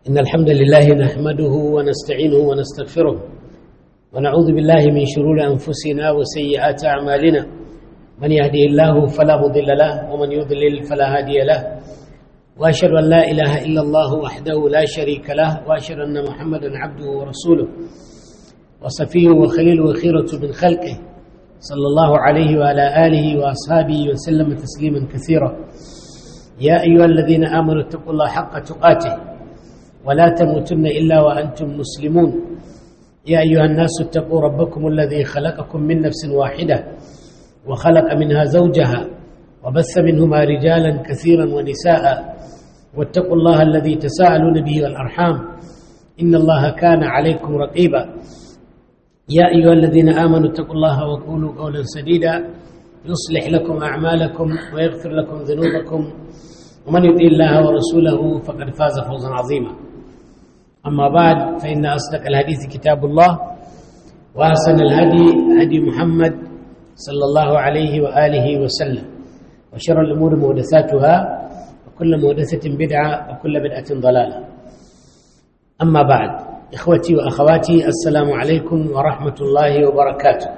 إن الحمد لله نحمده ونستعينه ونستغفره ونعوذ بالله من شرور أنفسنا وسيئات أعمالنا من يهدي الله فلا مضل له ومن يضلل فلا هادي له وأشهد أن لا إله إلا الله وحده لا شريك له وأشهد أن محمدا عبده ورسوله وصفيه وخليله وخيرة من خلقه صلى الله عليه وعلى آله وأصحابه وسلم تسليما كثيرا يا أيها الذين آمنوا اتقوا الله حق تقاته ولا تموتن إلا وأنتم مسلمون يا أيها الناس اتقوا ربكم الذي خلقكم من نفس واحدة وخلق منها زوجها وبث منهما رجالا كثيرا ونساء واتقوا الله الذي تساءلون به والأرحام إن الله كان عليكم رقيبا يا أيها الذين آمنوا اتقوا الله وقولوا قولا سديدا يصلح لكم أعمالكم ويغفر لكم ذنوبكم ومن يطيع الله ورسوله فقد فاز فوزا عظيما أما بعد فإن أصدق الحديث كتاب الله وأحسن الهدي هدي محمد صلى الله عليه وآله وسلم وشر الأمور محدثاتها وكل محدثة بدعة وكل بدعة ضلالة أما بعد إخوتي وأخواتي السلام عليكم ورحمة الله وبركاته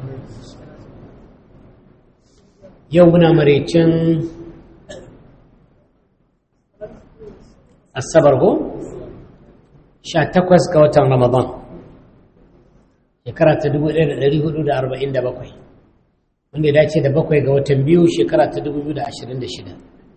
يومنا مريتشن الصبر هو sha takwas ga watan ramadan shekara ta dubu ɗaya da ɗari hudu da arba'in da bakwai wanda ya dace da bakwai ga watan biyu shekara ta dubu biyu da ashirin da shida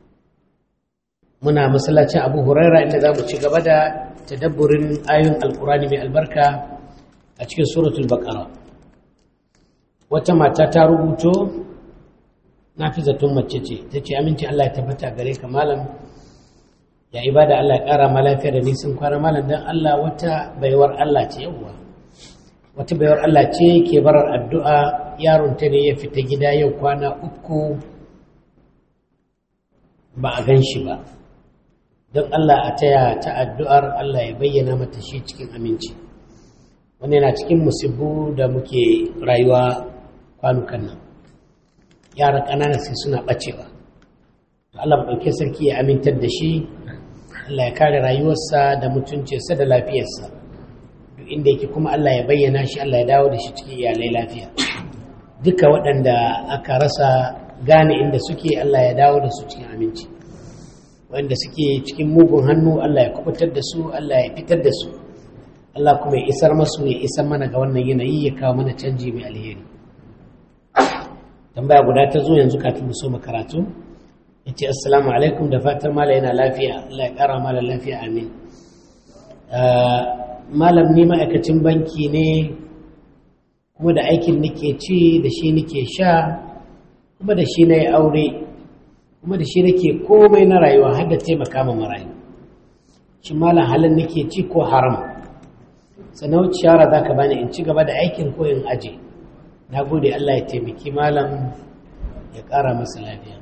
muna masallacin abu huraira inda za mu ci gaba da tadabburin ayoyin alkurani mai albarka a cikin suratul baqara wata mata ta rubuto na fi zaton mace ce ta ce aminci allah ya tabbata gare ka malam ya ibada Allah ya ƙara ma lafiya da nisan kwana malam don Allah wata baiwar Allah ce yawwa wata baiwar Allah ce ke barar addu'a yaron ta ne ya fita gida yau kwana uku ba a gan shi ba don Allah a taya ta addu'ar Allah ya bayyana mata shi cikin aminci wani yana cikin musibbu da muke rayuwa kwanukan nan yara ƙanana sai suna ɓacewa Allah ɗauke sarki ya amintar da shi Allah ya kare rayuwarsa da mutuncinsa da lafiyarsa duk inda yake kuma Allah ya bayyana shi Allah ya dawo da shi cikin iyalai lafiya duka waɗanda aka rasa gane inda suke Allah ya dawo da su cikin aminci wanda suke cikin mugun hannu Allah ya kubutar da su Allah ya fitar da su Allah kuma ya isar masu ya isar mana ga wannan yanayi ya kawo mana canji mai alheri tambaya guda ta zo yanzu kafin mu so karatu ya ce assalamu alaikum da fatar mala yana lafiya Allah ya kara mala lafiya amin malam ni ma'aikacin banki ne kuma da aikin nake ci da shi nake sha kuma da shi na yi aure kuma da shi nake komai na rayuwa har da taimaka ma marayu shi malam halin nake ci ko haram sannan shara za ka bani in ci gaba da aikin ko in aje na gode Allah ya taimaki malam ya kara masa lafiya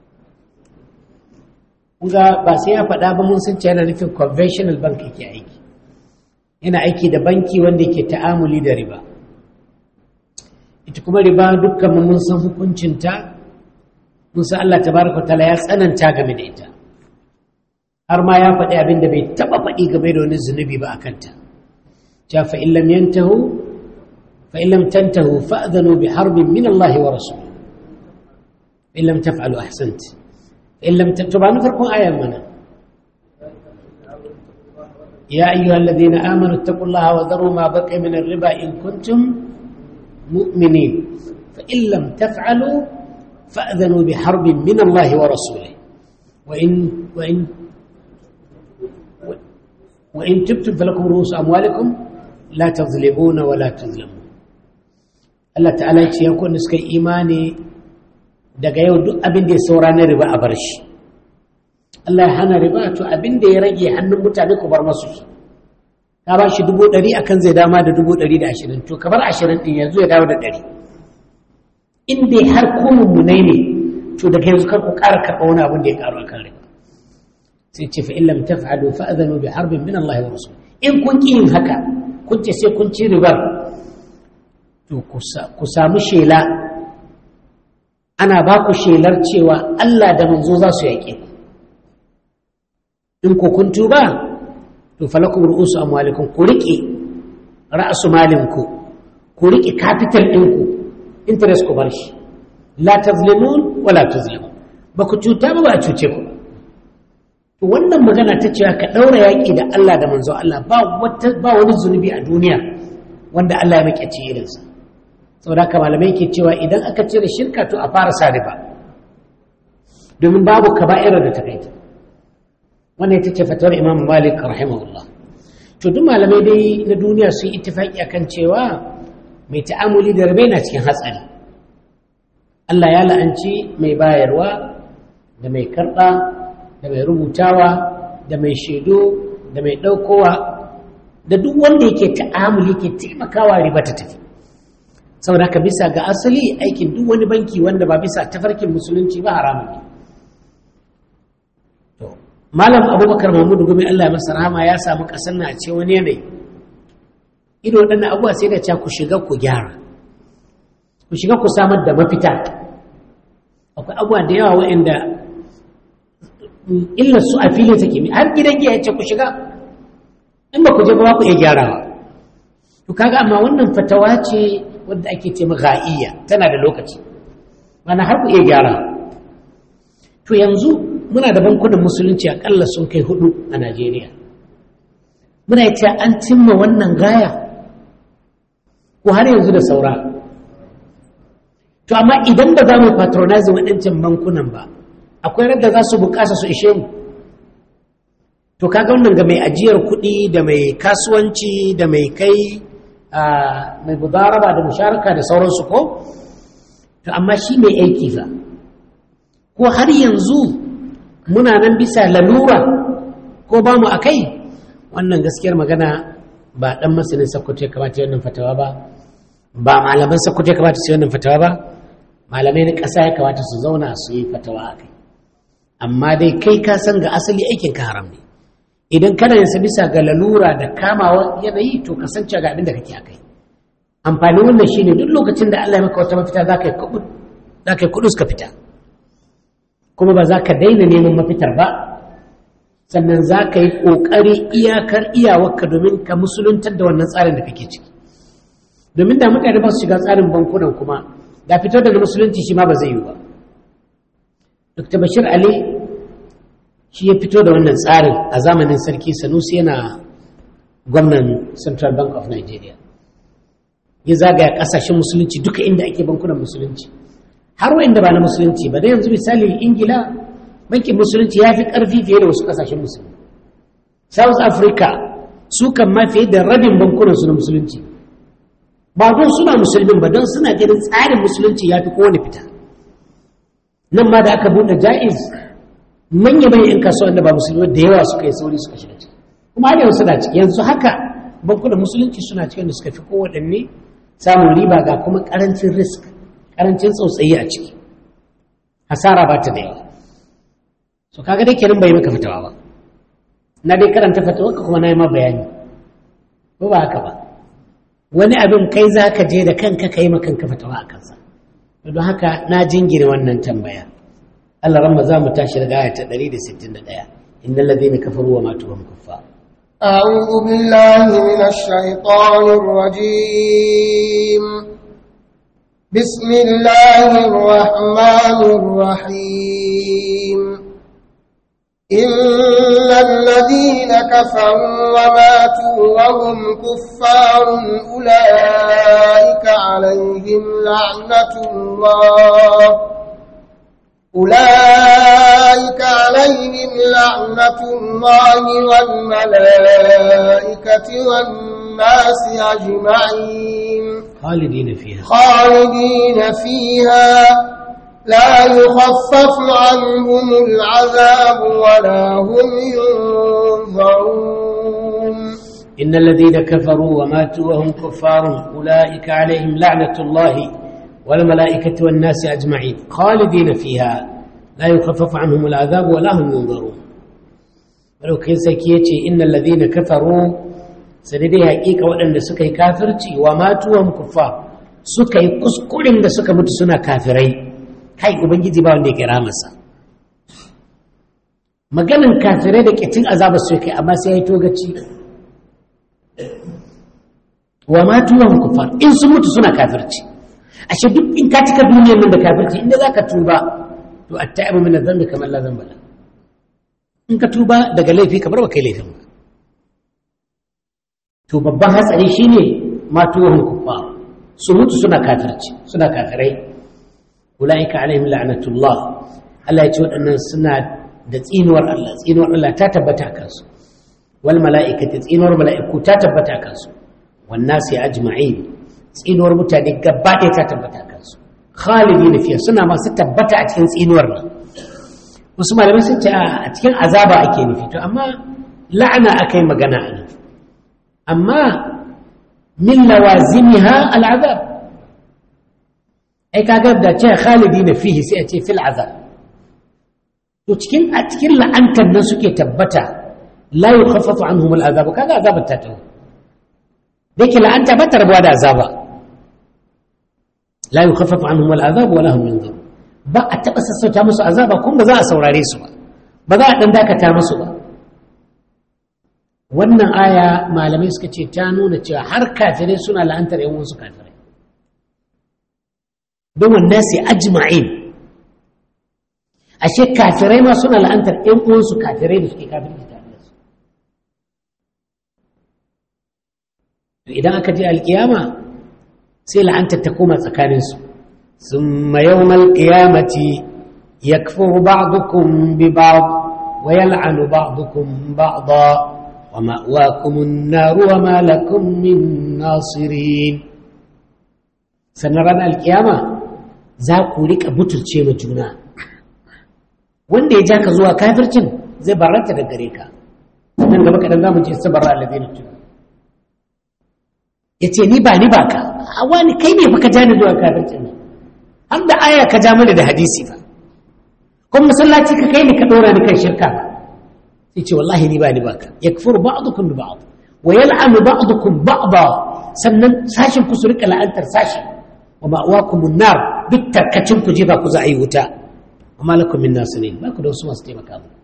ga ba sai ya faɗa ba mun sun ce yana nufin conventional bank yake aiki yana aiki da banki wanda yake ta'amuli da riba ita kuma riba dukkan mun san hukuncinta mun san Allah tabaraka taala ya tsananta game da ita har ma ya faɗi abin da bai taɓa faɗi game da wani zunubi ba a kanta ta fa in lam yantahu fa in lam tantahu fa'dhanu bi harbin min Allah wa rasul in lam taf'alu ahsanti إن لم تكتب عنه فرقوا آية منا يا أيها الذين آمنوا اتقوا الله وذروا ما بقي من الربا إن كنتم مؤمنين فإن لم تفعلوا فأذنوا بحرب من الله ورسوله وإن وإن وإن تبتم فلكم رؤوس أموالكم لا تظلمون ولا تظلمون الله تعالى يقول نسكي إيماني daga yau duk abin da ya saura na riba a bar shi Allah ya hana riba to abin da ya rage hannun mutane ku bar masu ka ba shi dubu ɗari akan zai dama da dubu ɗari da ashirin to ka bar ashirin ɗin yanzu ya dawo da ɗari in dai har ko mummunai ne to daga yanzu kar ku ƙara karɓa wani abin da ya ƙaru akan riba sai ce fa in lam taf'alu fa adhanu bi harbin min Allah wa rasul in kun ƙi yin haka kun ce sai kun ci ribar to ku samu shela ana ba ku shelar cewa Allah da manzo za su yaƙe ku in ku kun tuba to falakum ru'usu amwalikum ku riƙe ra'asu malinku ku riƙe capital ɗinku interest ku bar shi la tazlimun wala tuzlimun ba ku cuta ba ba a cuce ku to wannan magana ta cewa ka ɗaura yaƙi da Allah da manzo Allah ba wata ba wani zunubi a duniya wanda Allah ya maƙyaci irinsa saboda haka malamai ke cewa idan aka cire shirka to a fara sa riba domin babu kaba'irar da ta kai ta wannan ita ce fatawar Imam Malik rahimahullah to duk malamai dai na duniya sun ittifaki akan cewa mai ta'amuli da riba na cikin hatsari Allah ya la'anci mai bayarwa da mai karɓa da mai rubutawa da mai shaidu da mai ɗaukowa da duk wanda yake ta'amuli yake taimakawa riba ta tafi saboda haka bisa ga asali aikin duk wani banki wanda ba bisa tafarkin musulunci ba haramun ne to malam abubakar mahmudu gumi allah ya masa rahama ya samu ƙasar na ce wani yanayi ido waɗannan abubuwa sai da ca ku shiga ku gyara ku shiga ku samar da mafita akwai abubuwa da yawa waɗanda illar su a fili take mi har gidan giya yace ku shiga in ba ku je ba ku iya gyarawa to kaga amma wannan fatawa ce wadda ake ce ghaiya tana da lokaci mana har ku iya gyarawa to yanzu muna da bankunan musulunci akalla sun kai hudu a Najeriya muna ce an cimma wannan gaya ko har yanzu da saura to amma idan ba za mu patronize waɗancan bankunan ba akwai radda za su bukasa su ishe mu to kaga wannan ga mai ajiyar kuɗi da mai kasuwanci da mai kai mai budaraba da musharaka da sauransu ko to amma shi mai aiki fa ko har yanzu muna nan bisa lalura ko ba mu a kai wannan gaskiyar magana ba ɗan masanin sakkwato ya kamata wannan fatawa ba ba malaman sakkwato ya kamata su yi wannan fatawa ba malamai na ƙasa ya kamata su zauna su yi fatawa a kai amma dai kai ka san ga asali aikin ka haram ne idan kana yin bisa ga lalura da kamawa yanayi to ka san ga abin da kake akai amfani wannan shine duk lokacin da Allah ya maka wata mafita za ka yi kudu za ka yi kudu ka fita kuma ba za ka daina neman mafitar ba sannan za ka yi ƙoƙari iyakar iyawarka domin ka musuluntar da wannan tsarin da kake ciki domin da mutane ba su shiga tsarin bankunan kuma da fitar da musulunci shi ma ba zai yi ba dr bashir ali shi ya fito da wannan tsarin a zamanin sarki sanusi yana gwamnan central bank of nigeria ya zagaya kasashen musulunci duka inda ake bankunan musulunci har wa'inda ba na musulunci ba da yanzu misali ingila bankin musulunci ya fi ƙarfi fiye da wasu kasashen musulunci south africa su kan ma fiye da rabin bankunansu na musulunci ba don suna musulmin ba don suna ganin tsarin musulunci ya fi kowane fita nan ma da aka buɗe ja'iz manya manyan 'yan kasuwa da ba musulmi da yawa suka yi sauri suka shiga ciki kuma har yanzu suna ciki yanzu haka bankunan musulunci suna cikin da suka fi kowaɗanne samun riba ga kuma ƙarancin risk ƙarancin tsautsayi a ciki hasara ba ta da yawa so kaga dai kenan bai maka fitawa ba na dai karanta fatawa ka kuma na yi ma bayani ko ba haka ba wani abin kai za ka je da kanka ka yi ma kanka fatawa a kansa don haka na jingine wannan tambaya Allah ramma za mu tashi daga aya ta 161 innal ladhina kafaru wa matu wa kuffar أعوذ بالله من الشيطان الرجيم بسم الله الرحمن الرحيم إن الذين كفروا وماتوا وهم كفار أولئك عليهم لعنة الله أولئك عليهم لعنة الله والملائكة والناس أجمعين خالدين فيها خالدين فيها لا يخفف عنهم العذاب ولا هم ينظرون إن الذين كفروا وماتوا وهم كفار أولئك عليهم لعنة الله والملائكة والناس أجمعين خالدين فيها لا يخفف عنهم العذاب ولا هم ينظرون ولو كان سكيتي إن الذين كفروا سندي حقيقة وأن سكي كافرتي وماتوا وهم كفار سكي كسكولين da suka mutu suna kafirai kai ubangiji ba wanda ya kira masa maganin kafirai da ƙitin azaba su kai amma sai ya yi togaci wa ma tuwon kufar in sun mutu suna kafirci ashe duk in ka cika duniyar nan da kafirci inda za ka tuba to a ta'ibu min zambi kamar la zamba la in ka tuba daga laifi kamar ba kai laifin ba to babban hatsari shine ma tuwon kufar su mutu suna kafirci suna kafirai ulaika alaihim la'natullah Allah ya ce waɗannan suna da tsinuwar Allah tsinuwar Allah ta tabbata kansu wal mala'ikati tsinuwar mala'iku ta tabbata kansu wan nasi ajma'in tsinuwar mutane gaba ɗaya ta tabbata kansu khalidina fiya suna masu tabbata a cikin tsinuwar nan wasu malamai sun ce a cikin azaba ake nufi to amma la'ana akai magana a nan amma min lawazimiha al'azab ai kaga da ce khalidina fihi sai a ce fil azab to cikin a cikin la'antar nan suke tabbata la yukhaffafu anhum al'azab kaga azabar ta tawo dake la'anta ba ta rabuwa da azaba la yukhaffafu anhum al'azab wa lahum yanzur ba a taba sassauta musu azaba kuma ba za a saurare su ba ba za a dan dakata musu ba wannan aya malamai suka ce ta nuna cewa har kafirai suna la'antar yan wasu kafirai don wannan sai ajma'in ashe kafirai ma suna la'antar ‘yan uwansu kafirai da suke kafirci tare da su idan aka je alkiyama sai la'antar ta koma tsakaninsu sun mayau malkiyamati ya kafuru ba'dukum bi ba'd wa yal'anu ba'dukum ba'da wa ma'wakumun naru wa ma lakum min nasirin sannan ranar alkiyama za ku rika butulce ma juna wanda ya ja ka zuwa kafircin zai baranta da gare ka nan gaba kaɗan za mu ce sabar alazi na tuna ya ce ni ba ni ba ka a wani kai ne fa ka ja ni zuwa kafircin nan har da aya ka ja mana da hadisi fa kuma masallaci ka kai ni ka ɗora ni kan shirka ba sai ce wallahi ni ba ni ba ka ya kafuru ba'dukum bi ba'd wa yal'anu ba'dukum ba'da sannan sashin ku su rika la'antar sashi wa ma'awakumun nar duk tarkacin ku jefa ku za a yi wuta amma lakum min nasirin ba ku da wasu masu taimaka mu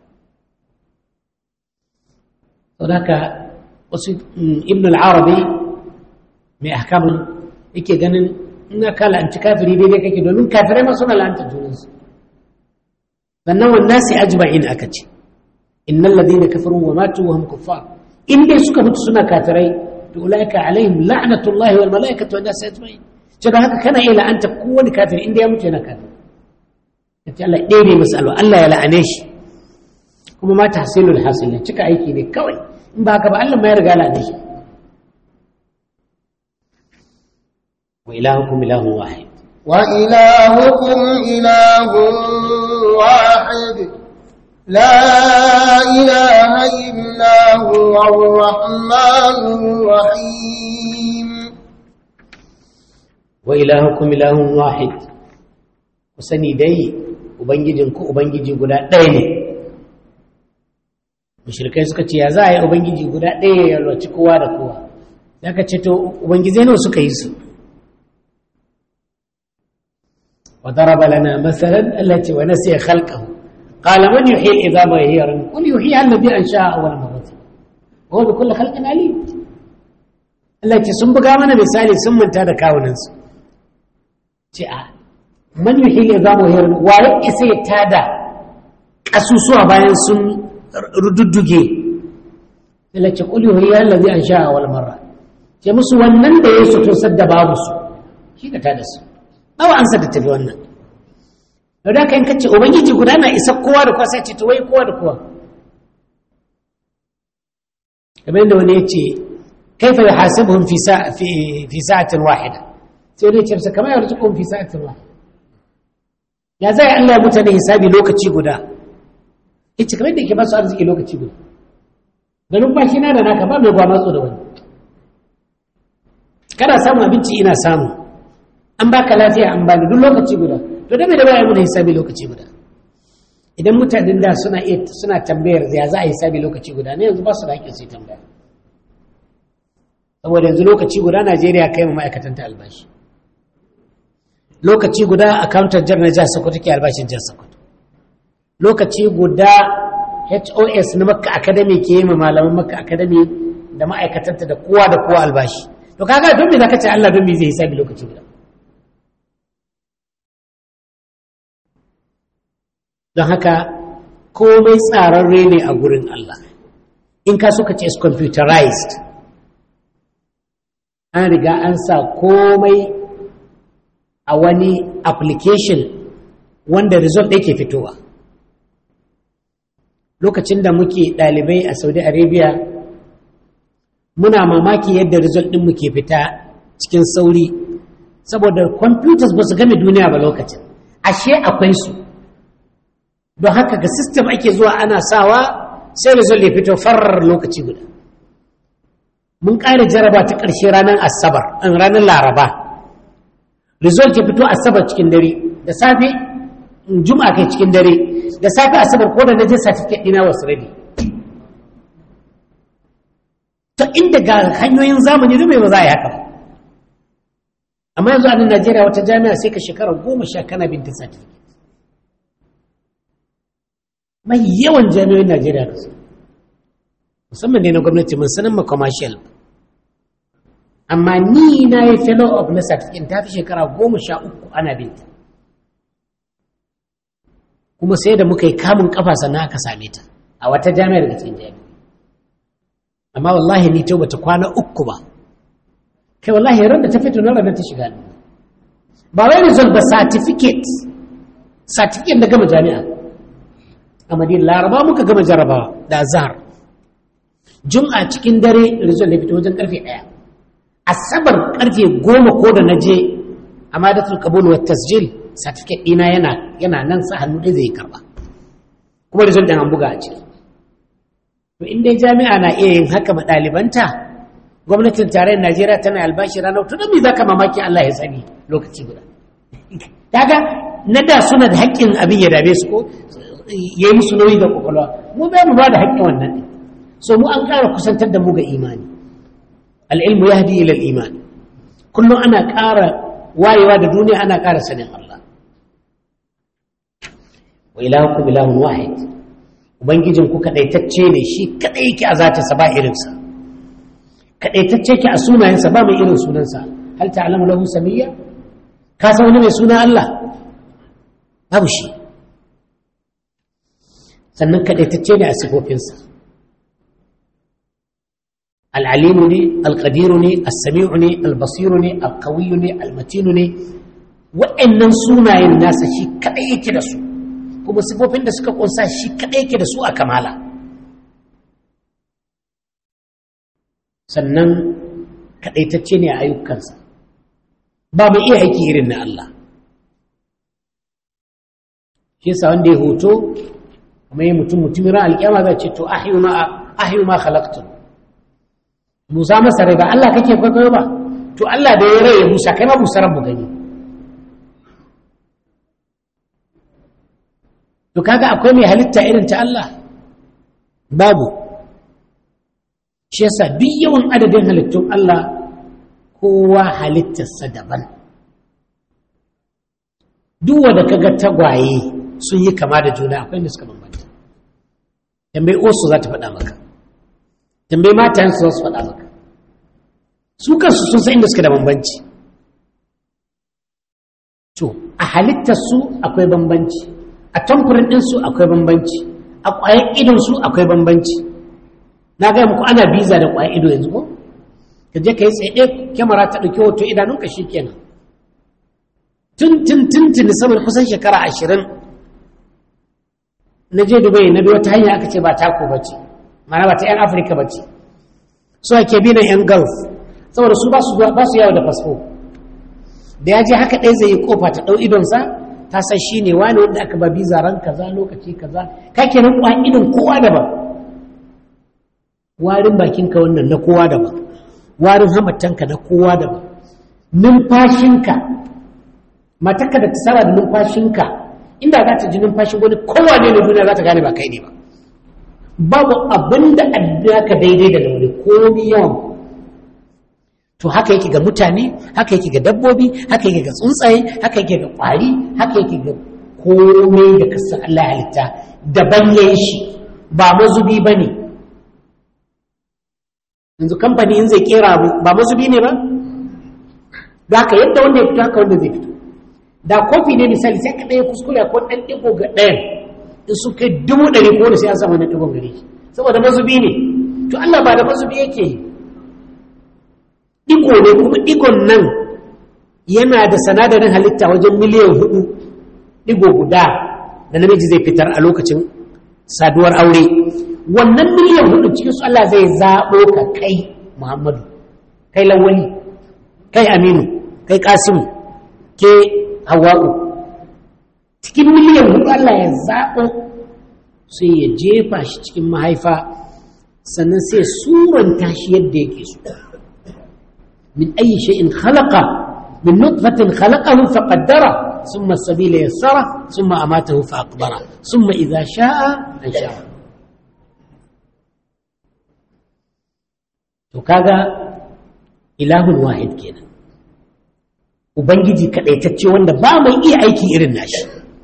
saboda haka wasu ibn al-arabi mai ahkamun yake ganin ina ka la'anci kafiri daidai kake domin kafirai ma suna la'anta junansu sannan wannan sai ajma'in aka ce innal ladina kafaru wa matu wa hum kuffar in dai suka mutu suna kafirai to ulaika alaihim la'natullahi wal malaikatu wan nas ajma'in ce da haka kana iya la'anta kowane kafiri in dai ya mutu yana kafiri kace Allah ɗaya masa alwa Allah ya la'ane shi kuma ma tahsilul hasil cika aiki ne kawai in ba haka ba Allah ma ya riga la'ane shi wa ilahukum ilahun wahid wa ilahukum ilahun wahid la ilaha illa huwa ar-rahmanur rahim wa ilahukum ilahun wahid ku sani dai ubangijinku ubangiji guda ɗaya ne mushrikai suka ce ya za a yi ubangiji guda ɗaya ya roci kowa da kowa ya ka ce to ubangizai nawa suka yi su wa daraba lana masalan allati wa nasiya khalqahu qala man yuhyi al-idama wa hiya ramim qul yuhyi alladhi ansha'a awwal marrah wa huwa bi kulli khalqin alim Allah ce sun buga mana misali sun manta da kawunansu ce a man yuhyi al-idama wa hiya ramim wa ya isa ya tada kasusuwa bayan sun rududduge sai ce kuli huwa allazi an sha wal marra ce musu wannan da ya to sadda babu su shi ka tada su bawa an sadda tafi wannan da da kan kace ubangiji guda na isa kowa da kowa sai ce to wai kowa da kowa kamar da wani yace kaifa yuhasibuhum fi sa'a fi fi sa'atin wahida sai ne ce kamar yarzuquhum fi sa'atin wahida ya zai Allah ya mutane hisabi lokaci guda ita kamar da ke ba su arziki lokaci guda garin ba shi na da naka ba mai gwamatsu da wani kana samun abinci ina samu an baka lafiya an bani duk lokaci guda to da mai da baya muna hisabi lokaci guda idan mutanen da suna iya suna tambayar ya za a hisabi lokaci guda ne yanzu ba su da hakkin su tambaya saboda yanzu lokaci guda Najeriya kai mu ma'aikatan ta albashi lokaci guda accountant jar na jihar Sokoto ke albashin jihar Sokoto lokaci guda HOS na Makka Academy ke yi ma malaman Makka Academy da ma'aikatanta da kowa da kowa albashi to kaga don me zaka ce Allah don me zai hisabi lokaci guda don haka komai tsararre ne a gurin Allah in ka so ka ce is computerized an riga an sa komai a wani application wanda result ɗaya ke fitowa lokacin da muke ɗalibai a saudi arabia muna mamaki yadda result ɗin muke fita cikin sauri saboda computers ba su game duniya ba lokacin ashe akwai su don haka ga system ake zuwa ana sawa sai result ya fito farar lokaci guda mun ƙara jaraba ta ƙarshe ranar asabar an ranar laraba result ya fito asabar cikin dare da safe juma'a kai cikin dare da safe asabar ko da na je certificate ɗina wasu rabi ta inda ga hanyoyin zamani dume ba za a yi haka ba amma yanzu a nan najeriya wata jami'a sai ka shekara goma sha kana binta certificate mai yawan jami'oyin najeriya da su musamman ne na gwamnati mun sanin ma commercial amma ni na yi fellow of na certificate ta fi shekara goma sha uku ana binta kuma sai da muka yi kamun kafa sannan aka same ta a wata jami'ar da cikin jami'a amma wallahi ni ta bata kwana uku ba kai wallahi ran da ta fito na ranar ta shiga ba wai result ba certificate certificate da gama jami'a a madina laraba muka gama jarabawa da azhar jum'a cikin dare result ya fito wajen karfe ɗaya asabar karfe goma ko da na je a madatul kabul wa tasjil certificate ɗina yana yana nan sa hannu ɗaya zai karba kuma result ɗin an buga a ciki to in dai jami'a na iya yin haka ma ɗalibanta gwamnatin tarayyar najeriya tana albashi ranar to don me za ka mamaki allah ya sani lokaci guda kaga na da suna da haƙƙin abin ya dame su ko ya yi musu nauyi da kwakwalwa mu bai mu ba da haƙƙin wannan ɗin so mu an ƙara kusantar da mu ga imani al'ilmu ya hadi ila imani kullum ana ƙara wayewa da duniya ana ƙara sanin allah wa ilahukum ilahun wahid ubangijin ku kadaitacce ne shi kadai yake a zatinsa ba irinsa kadaitacce yake a sunayensa ba mai irin sunansa hal ta'lamu lahu samiyya ka san wani mai suna Allah babu shi sannan kadaitacce ne a sifofinsa al'alimu ne alƙadiru ne al-sami'u ne al-basiru ne al-qawiyu ne al-matinu ne wa'annan sunayen nasa shi kadai yake da su kuma sifofin da suka kunsa shi kaɗai ke da su a kamala sannan kaɗaitacce ne a ayyukansa ba mai iya aiki irin na Allah shi yasa wanda ya hoto kuma yi mutum mutumin ran alƙiyama zai ce to ahiyu ma khalaqtu musa masa rai ba Allah kake kwaikwayo ba to Allah da ya rai ya busa kai ma busa mu gani to kaga akwai mai halitta irin ta Allah babu shi yasa duk yawan adadin halittun Allah kowa halittarsa daban duk wanda kaga tagwaye sun yi kama da juna akwai da suka bambanta tambayi osu za ta faɗa maka tambayi matayen su za su faɗa maka su kansu sun san inda suka da bambanci to a halittarsu akwai bambanci a tamfurin ɗinsu akwai bambanci a ƙwayar idonsu akwai bambanci na gaya muku ana biza da ƙwayar ido yanzu ko ka je ka yi tsaye kyamara ta ɗauki hoto idanunka shi kenan tun tun tun tun saboda kusan shekara ashirin na je dubai na bi wata hanya aka ce ba tako ba ce mana ba ta yan afirka ba ce su ake bi na yan gulf saboda su ba su yawo da fasfo da ya je haka ɗaya zai yi kofa ta ɗau idonsa ta san shi ne wani wanda aka ba biza ran kaza lokaci kaza ka kenan kwa idon kowa daban warin bakinka wannan na kowa daban warin hamatanka na kowa daban numfashinka matakka da ta saba da numfashinka inda za ta ji numfashin wani kowa ne na duniya za ta gane ba kai ne ba babu abin da ka daidai da wani komi yawan to haka yake ga mutane haka yake ga dabbobi haka yake ga tsuntsaye haka yake ga kwari haka yake ga komai da kasan Allah halitta daban yayin shi ba mazubi ba ne yanzu kamfani in zai kera abu ba mazubi ne ba da haka yadda wanda ya fito haka wanda zai fito da kofi ne misali sai ka ɗaya kuskure ko ɗan ɗigo ga ɗayan in su kai dubu ɗari ko da sai an samu na ɗigon gari saboda mazubi ne to Allah ba da mazubi yake ɗigo ne kuma ɗigon nan yana da sanadarin halitta wajen miliyan hudu ɗigo guda da namiji zai fitar a lokacin saduwar aure wannan miliyan hudu cikin su Allah zai zaɓo ka kai Muhammadu kai lawali kai Aminu kai Kasimu ke Hawwa'u cikin miliyan hudu Allah ya zaɓo sai ya jefa shi cikin mahaifa sannan sai suranta shi yadda yake so min ayi shay'in khalaqa min nutfatin khalaqahu faqaddara ثم السبيل يسره ثم أماته فأقبره ثم إذا شاء أنشره to kaga ilahun wahid kenan ubangiji kadaitacce wanda ba mai iya aiki irin nashi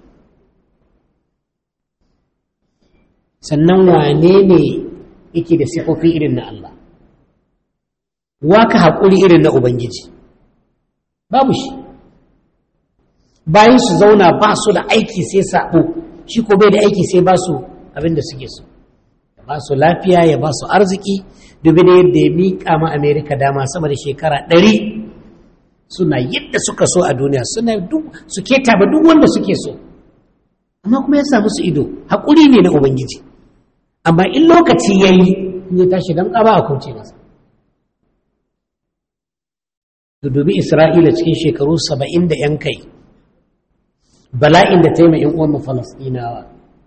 sannan wane ne yake da sifofi irin na Allah waka haƙuri irin na ubangiji babu shi bayan su zauna ba su da aiki sai sabo shi ko bai da aiki sai ba su abin da suke so ya ba su lafiya ya ba su arziki dubi da yadda ya miƙa ma amerika dama sama da shekara ɗari suna yadda suka so a duniya suna su keta ba duk wanda suke so amma kuma ya samu su ido haƙuri ne na ubangiji amma in lokaci ya yi in ya tashi don ƙaba a kauce masa dubi isra'ila cikin shekaru saba'in da 'yan kai bala'in da ta yi ma'in uwan falasɗinawa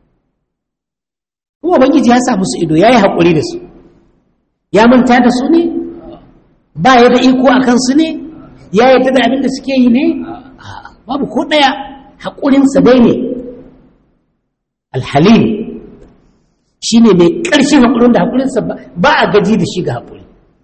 kuma ubangiji ya sa musu ido ya yi haƙuri da su ya manta da su ne ba ya da iko a kansu ne ya yadda da abin da suke yi ne babu ko ɗaya haƙurinsa dai ne alhalim shi ne mai ƙarshen haƙurin da haƙurinsa ba a gaji da shi ga haƙuri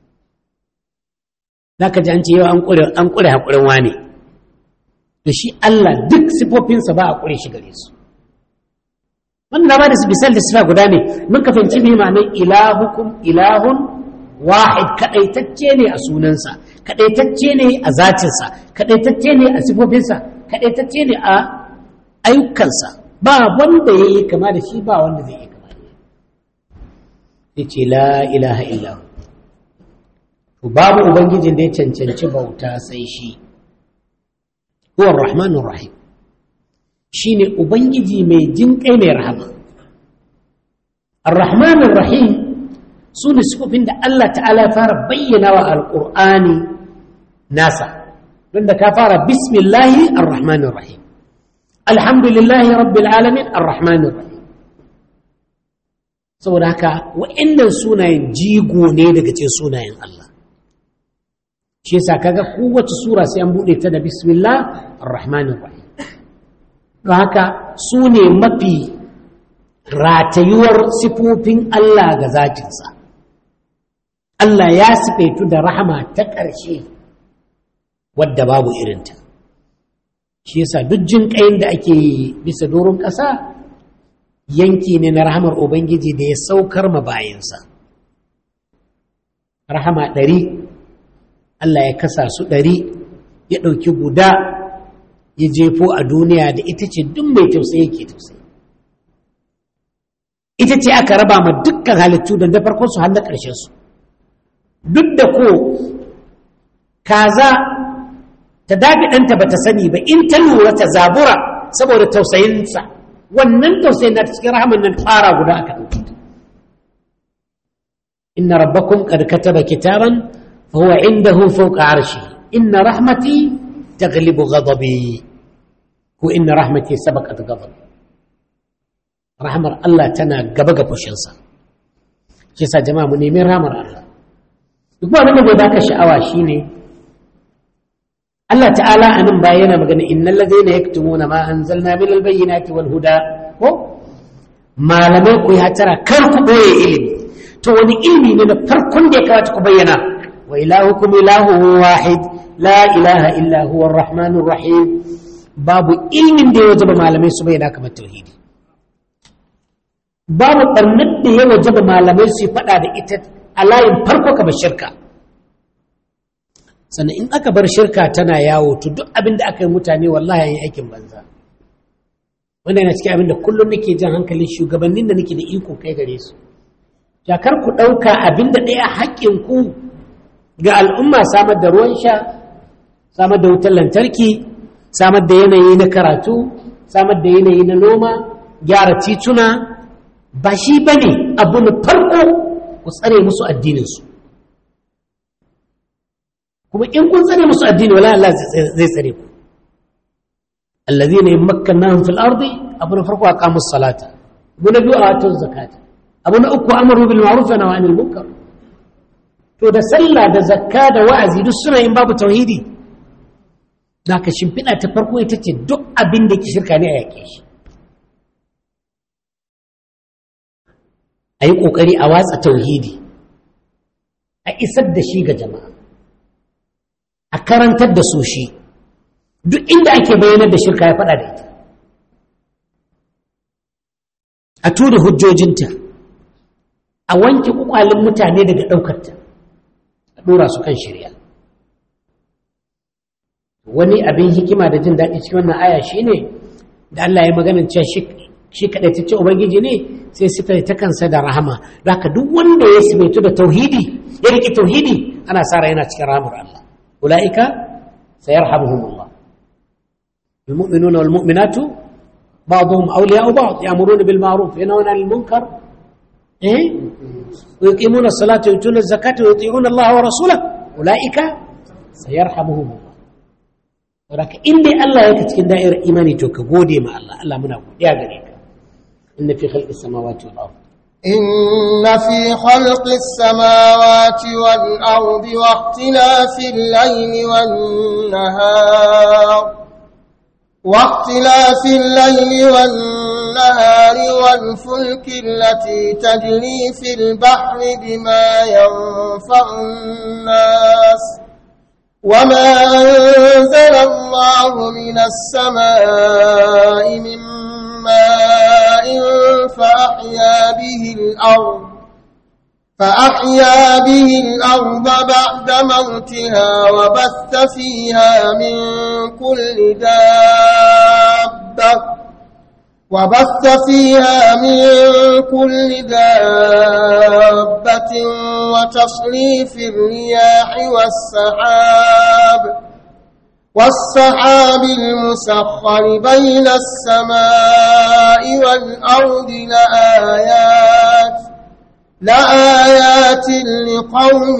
za ka ji an ce yau an ƙure haƙurin wane da shi Allah duk sifofinsa ba a ƙure shi gare su wannan na ba da misal da sifa guda ne mun ka fahimci mai ma'anar ilahukum ilahun wahid kaɗaitacce ne a sunansa kaɗaitacce ne a zatinsa kaɗaitacce ne a sifofinsa kaɗaitacce ne a ayyukansa ba wanda ya yi kama da shi ba wanda zai yi kama da shi ya ce la ilaha illahu to babu ubangijin da ya cancanci bauta sai shi huwa rahmanur rahim shine ubangiji mai jinƙai mai rahama ar-rahmanur rahim su ne sifofin da Allah ta'ala ya fara bayyana wa alƙur'ani nasa don da ka fara bismillahi ar-rahmanir rahim alhamdulillahi rabbil alamin ar-rahmanir rahim saboda haka wa'annan sunayen jigo ne daga cikin sunayen Allah shi yasa kaga kowace sura sai an bude ta da bismillah ar-rahmanir rahim don haka su ne mafi ratayuwar sifofin Allah ga zatinsa Allah ya sifaitu da rahama ta ƙarshe wadda babu irinta shi yasa duk jin ƙayin da ake bisa doron ƙasa yanki ne na rahamar Ubangiji da ya saukar ma bayansa rahama ɗari Allah ya kasa su ɗari ya ɗauki guda ya jefo a duniya da ita ce duk mai tausayi ke tausayi ita ce aka raba ma dukkan halittu da farkon su har na ƙarshen su duk da ko kaza ta dafi ɗanta ba ta sani ba in ta lura ta zabura saboda tausayinsa wannan tausayin na cikin rahaman nan fara guda aka ɗauki inna rabbakum qad kataba kitaban fa huwa indahu fawqa arshi inna rahmati taghlibu ghadabi ko inna rahmati sabaqat ghadabi rahmar Allah tana gaba ga fushinsa shi sa jama'a mu nemi rahmar Allah duk abin da bai baka sha'awa shine Allah ta'ala a nan baya yana magana innal ladhina yaktumuna ma anzalna min albayyinati wal huda ko malamai ku ya tara kar ku boye ilimi to wani ilimi ne na farkon da ya kamata ku bayyana wa ilahukum ilahu wahid la ilaha illa huwa arrahmanur rahim babu ilimin da ya wajaba malamai su bayyana kamar tauhidi babu ɓarnar da ya wajaba malamai su faɗa da ita a layin farko ka bar shirka sannan in aka bar shirka tana yawo to duk abin da aka yi mutane wallahi yi aikin banza wanda yana cikin abin da kullum nake jan hankalin shugabannin da nake da iko kai gare su jakar ku ɗauka abin da ɗaya haƙƙin ku ga al'umma samar da ruwan sha samar da wutar lantarki samar da yanayi na karatu samar da yanayi na noma gyara tituna ba shi ba ne abu na farko ku tsare musu addininsu kuma in kun tsare musu addini wala Allah zai tsare ku allazina yamakkannahum fil ardi abu na farko aqamu salata abu na biyu atu zakata abu na uku amaru bil ma'ruf wa nahy anil munkar to da sallah da zakka da wa'azi duk suna yin babu tauhidi da ka shimfiɗa ta farko ita ce duk abin da ke shirka ne a yaƙe shi a yi ƙoƙari a watsa tauhidi a isar da shi ga jama'a a karantar da su shi duk inda ake bayanar da shirka ya faɗa da ita a tura hujjojinta a wanke ƙwaƙwalin mutane daga ɗaukarta a ɗora su kan shirya wani abin hikima da jin daɗi cikin wannan aya shi ne da Allah ya maganin cewa shi kaɗai ta ce Ubangiji ne sai sifa ta kansa da rahama haka duk wanda ya sibaitu da tauhidi ya riƙe tauhidi ana sa yana cikin rahamar Allah ula'ika sayarhamuhumullah المؤمنون والمؤمنات بعضهم أولياء بعض يأمرون بالمعروف ينهون عن المنكر إيه؟ ويقيمون الصلاة ويؤتون الزكاة ويطيعون الله ورسوله أولئك سيرحمهم الله ولكن إني الله يكتكن دائرة إيماني توك قودي مع الله الله منا يا غريك إن في خلق السماوات والأرض إن في خلق السماوات والأرض واختلاف الليل والنهار واختلاف الليل والنهار والفلك التي تجري في البحر بما ينفع الناس وما أنزل الله من السماء من ماء فأحيا به الأرض فأحيا به الأرض بعد موتها وبث فيها من كل دابة وبث فيها من كل دابة وتصريف الرياح والسحاب والسحاب المسخر بين السماء والأرض لآيات لآيات لقوم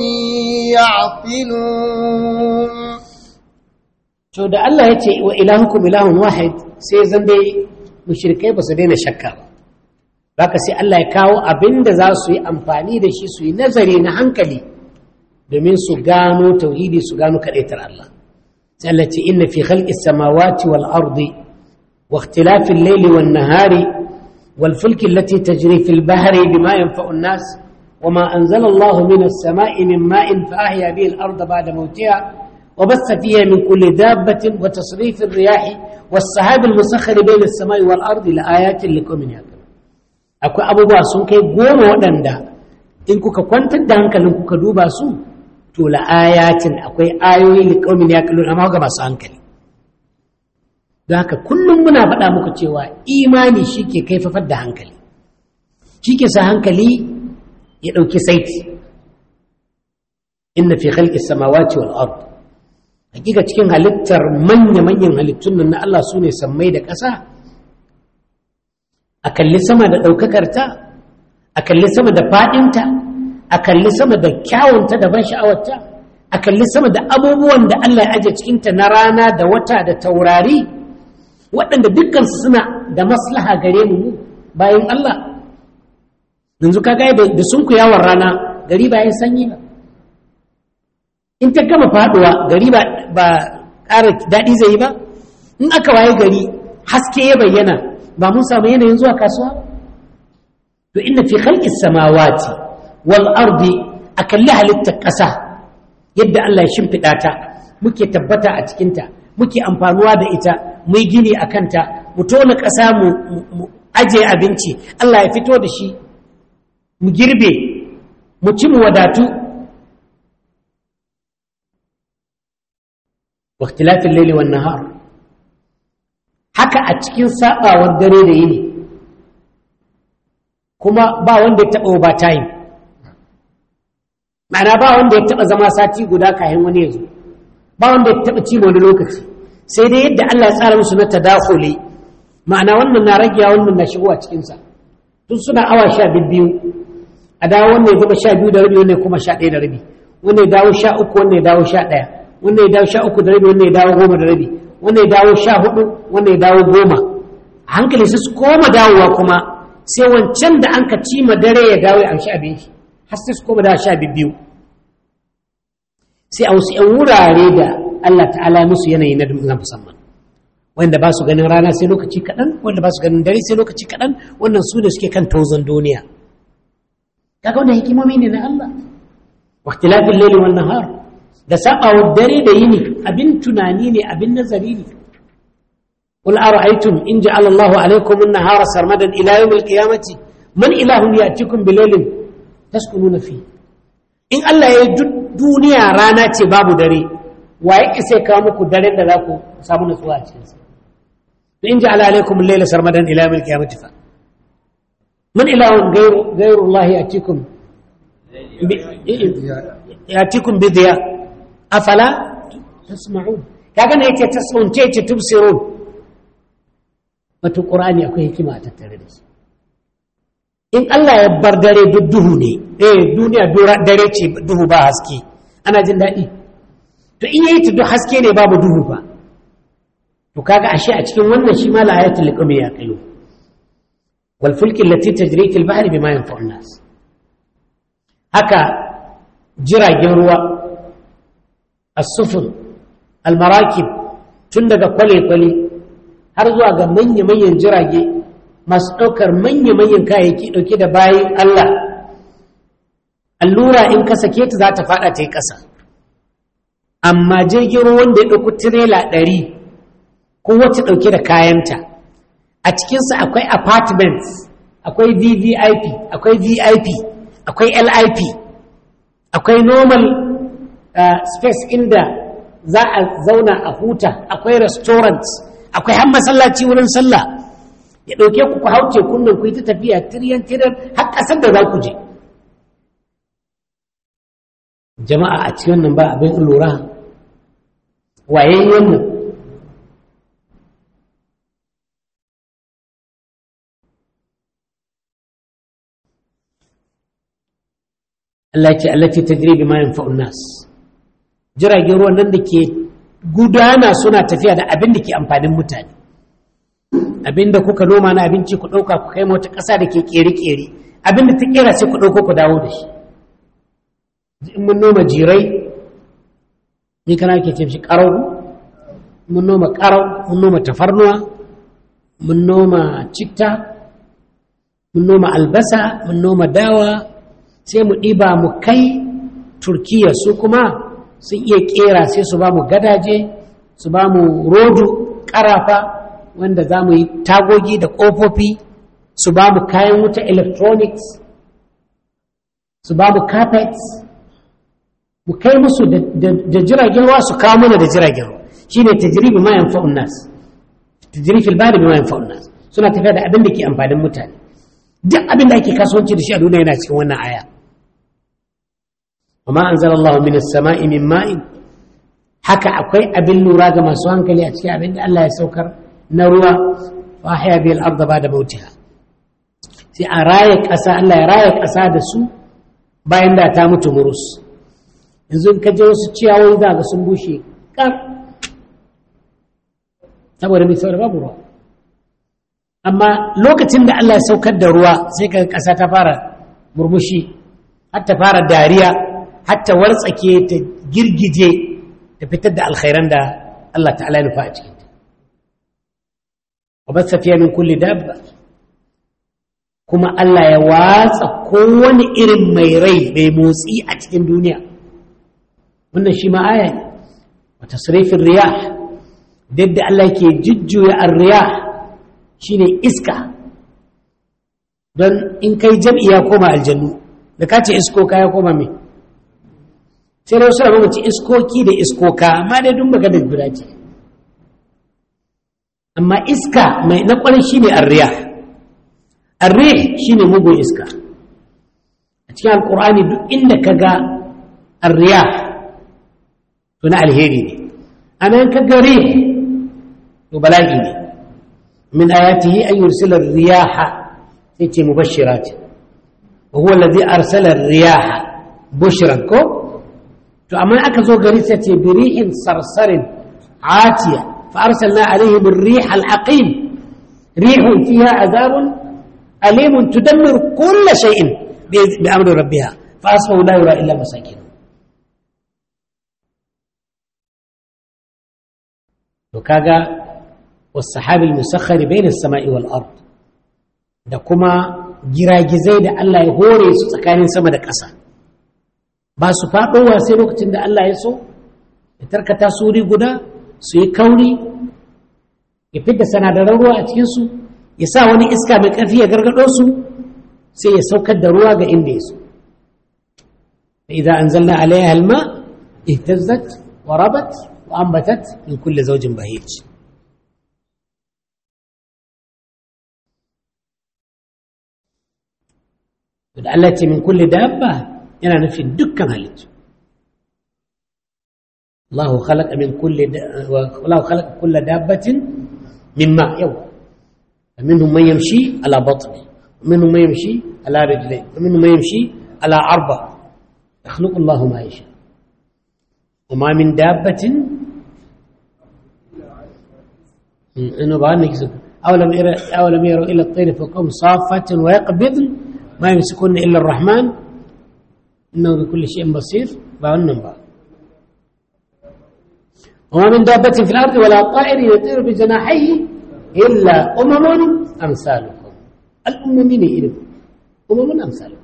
يعقلون to da Allah ya ce wa ilahukum ilahun wahid sai zan dai mushrikai ba su daina shakka ba haka sai Allah ya kawo abin da za su yi amfani da shi su yi nazari na hankali domin su gano tauhidi su gano kaɗaitar Allah sai Allah ce inna fi khalqis samawati wal ardi wa ikhtilafil layli wan nahari wal fulki allati tajri fil bahri bima yanfa'u an-nas وما أنزل الله من السماء من ماء فأحيا به الأرض بعد موتها وبث فيها من كل دابة وتصريف الرياح والسحاب المسخر بين السماء والأرض لآيات لقوم يعقلون akwai abubuwa sun kai goma waɗanda in kuka kwantar da hankalin kuka duba su to la'ayatin akwai ayoyi li qaumin yaqilun amma ga masu hankali don haka kullum muna faɗa muku cewa imani shike kaifafar da hankali shike sa hankali ya ɗauki saiti inna fi khalqi samawati wal ard hakika cikin halittar manya-manyan halittun nan na Allah su ne sammai da ƙasa a kalli sama da ɗaukakarta a kalli sama da faɗinta a kalli sama da kyawunta da ban sha'awarta a kalli sama da abubuwan da Allah ya aje cikinta na rana da wata da taurari waɗanda dukkansu suna da maslaha gare mu bayan Allah yanzu ka ga da sun yawon rana gari ba yin sanyi ba in ta gama faduwa gari ba ƙara daɗi zai yi ba in aka waye gari haske ya bayyana ba mun samu yanayin zuwa kasuwa to inna fi khalqis samawati wal ardi akalli halittar ƙasa yadda Allah ya shimfiɗa ta muke tabbata a cikinta muke amfanuwa da ita mu gini a kanta mu tona ƙasa mu aje abinci Allah ya fito da shi mu girbe mu ci mu wadatu waktilafin laili wan nahar haka a cikin sabawar dare da yini kuma ba wanda ya taɓa ba time ma'ana ba wanda ya taɓa zama sati guda kayan wani ya zo ba wanda ya taɓa ci wani lokaci sai dai yadda Allah ya tsara musu na tadakhuli ma'ana wannan na ragiya wannan na shigowa cikinsa tun suna awa sha biyu a dawo wannan ya zama sha biyu da rabi wannan kuma sha ɗaya da rabi wannan ya dawo sha uku wannan ya dawo sha ɗaya wannan ya dawo sha uku da rabi wannan ya dawo goma da rabi wannan ya dawo sha hudu wannan ya dawo goma a hankali sai su koma dawowa kuma sai wancan da an ka ci ma dare ya dawo ya amshi abin shi har sai su koma dawo sha biyu sai a wasu ‘yan wurare da Allah ta'ala musu yanayi na musamman wanda ba su ganin rana sai lokaci kaɗan wanda ba su ganin dare sai lokaci kaɗan wannan su ne suke kan tauzon duniya kaga wannan hikimomi ne na Allah waktilafin laili wan nahar da sabawa dare da yini abin tunani ne abin nazari ne قل أرأيتم إن جعل الله عليكم النهار سرمدا إلى يوم القيامة من إله يأتيكم بليل تسكنون فيه in Allah ya yi duniya rana ce babu dare wa ya isa kawo muku dare da za ku samu nutsuwa a cikinsa to in ji ala alaikum laila sarmadan ila mil qiyamati fa man ilahun ghayru ghayru Allah yatikum yatikum bi diya afala tasma'un kaga ne yake tasma'un ce ce tubsirun wato qur'ani akwai hikima a tattare da shi in Allah ya bar dare duk duhu ne eh duniya dare ce duhu ba haske ana jin daɗi to in yayi ta duk haske ne babu duhu ba to kaga ashe a cikin wannan shi ma la ayatul liqami ya kayo wal fulki allati tajri fil bahri bima yanfa'u nas haka jiragen ruwa as-sufun al-marakib tun daga kwale-kwale har zuwa ga manya-manyan jirage masu ɗaukar manya-manyan kayayyaki ɗauke da bayan Allah allura in ka sake ta za ta faɗa ta yi ƙasa amma jirgin ruwan da ya ɗauki tirela ɗari ko wacce ɗauke da kayanta a cikinsa akwai apartments akwai vvip akwai vip akwai lip akwai normal uh, space inda za a zauna a huta akwai restaurants akwai har masallaci wurin sallah ya ɗauke ku ku hauce kunnan ku yi ta tafiya tiryan tiryan har ƙasar da za ku je jama'a a cikin wannan ba abin lura waye wannan Allah ce allati tajri bima yanfa'un nas jiragen ruwan nan da ke gudana suna tafiya da abin da ke amfanin mutane abin da kuka noma na abinci ku ɗauka ku kai wata ƙasa da ke ƙere-ƙere abin da ta ƙera sai ku ɗauko ku dawo da shi in mun noma jirai ni kana ke ce shi ƙarau mun noma ƙarau mun noma tafarnuwa mun noma citta mun noma albasa mun noma dawa sai mu ɗiba mu kai turkiya su kuma sun iya ƙera sai su ba mu gadaje su ba mu rodu ƙarafa wanda za mu yi tagogi da ƙofofi su ba mu kayan wuta electronics su ba mu carpets mu kai musu da jiragen ruwa su kawo mana da jiragen ruwa shi ne tajiribi ma yan fa'un nas tajirifil bari ma yan fa'un nas suna tafiya da abin da ke amfanin mutane duk abin da ake kasuwanci da shi a duniya yana cikin wannan aya وما أنزل الله من السماء من ماء haka akwai abin lura ga masu hankali a cikin abin da Allah ya saukar na ruwa fa ahya bil arda ba'da mautiha sai a raye ƙasa Allah ya raye ƙasa da su bayan da ta mutu murus yanzu in ka je wasu ciyawoyi za ga sun bushe kar saboda mai saboda babu ruwa amma lokacin da Allah ya saukar da ruwa sai ka ƙasa ta fara murmushi har ta fara dariya har ta wartsake ta girgije ta fitar da alkhairan da Allah ta'ala ya nufa a cikin ta wa basa fiye min kulli dabba kuma Allah ya watsa kowane irin mai rai mai motsi a cikin duniya wannan shi ma aya ne wa tasrifin riyah da Allah yake jujjuya ar-riyah shine iska don in kai jam'i ya koma aljannu da ka ce iskoka ya koma mai sai da wasu da mamaci iskoki da iskoka amma dai dun baka da guda ce amma iska mai na kwarin shi ne arriya arriya shi ne mugun iska a cikin alkur'ani duk inda ka ga arriya to na alheri ne amma in ka ga rih to bala'i ne min ayatihi an yursila riyaha sai ce mubashirat wa huwa alladhi arsala riyaha bushran ko to amma aka zo gari sai ce birihin sarsarin atiya fa arsalna alaihim ar-rih al-aqim rihun fiha azabun alimun tudammiru kull shay'in bi amri rabbiha fa asbahu la yura illa masakin to kaga was-sahabi al-musakhkhar bayna as-sama'i wal-ard da kuma giragizai da Allah ya hore su tsakanin sama da ƙasa ba su faɗowa sai lokacin da Allah ya so ya tarkata su wuri guda su yi kauri ya fidda sanadaran ruwa a cikinsu ya sa wani iska mai ƙarfi ya gargaɗo su sai ya saukar da ruwa ga inda ya so إذا أنزلنا عليها الماء اهتزت وربت وأنبتت من كل زوج بهيج التي من كل دابة yana nufin dukkan halittu Allahu khalaqa min kulli Allahu khalaqa kulla dabbatin mimma yau minhum man yamshi ala batni minhum man yamshi ala rijlayn minhum man yamshi ala arba yakhluqu Allahu ma yasha وما من دابة إنه بعد نكسب أولم يرى أولم يروا إلى الطير فوقهم صافة ويقبضن ما يمسكون إلا الرحمن إنه بكل شيء بصير بأنهم بقى وما من دابة في الأرض ولا طائر يطير بجناحيه إلا أمم أمثالكم الأممين إلكم أمم أمثالكم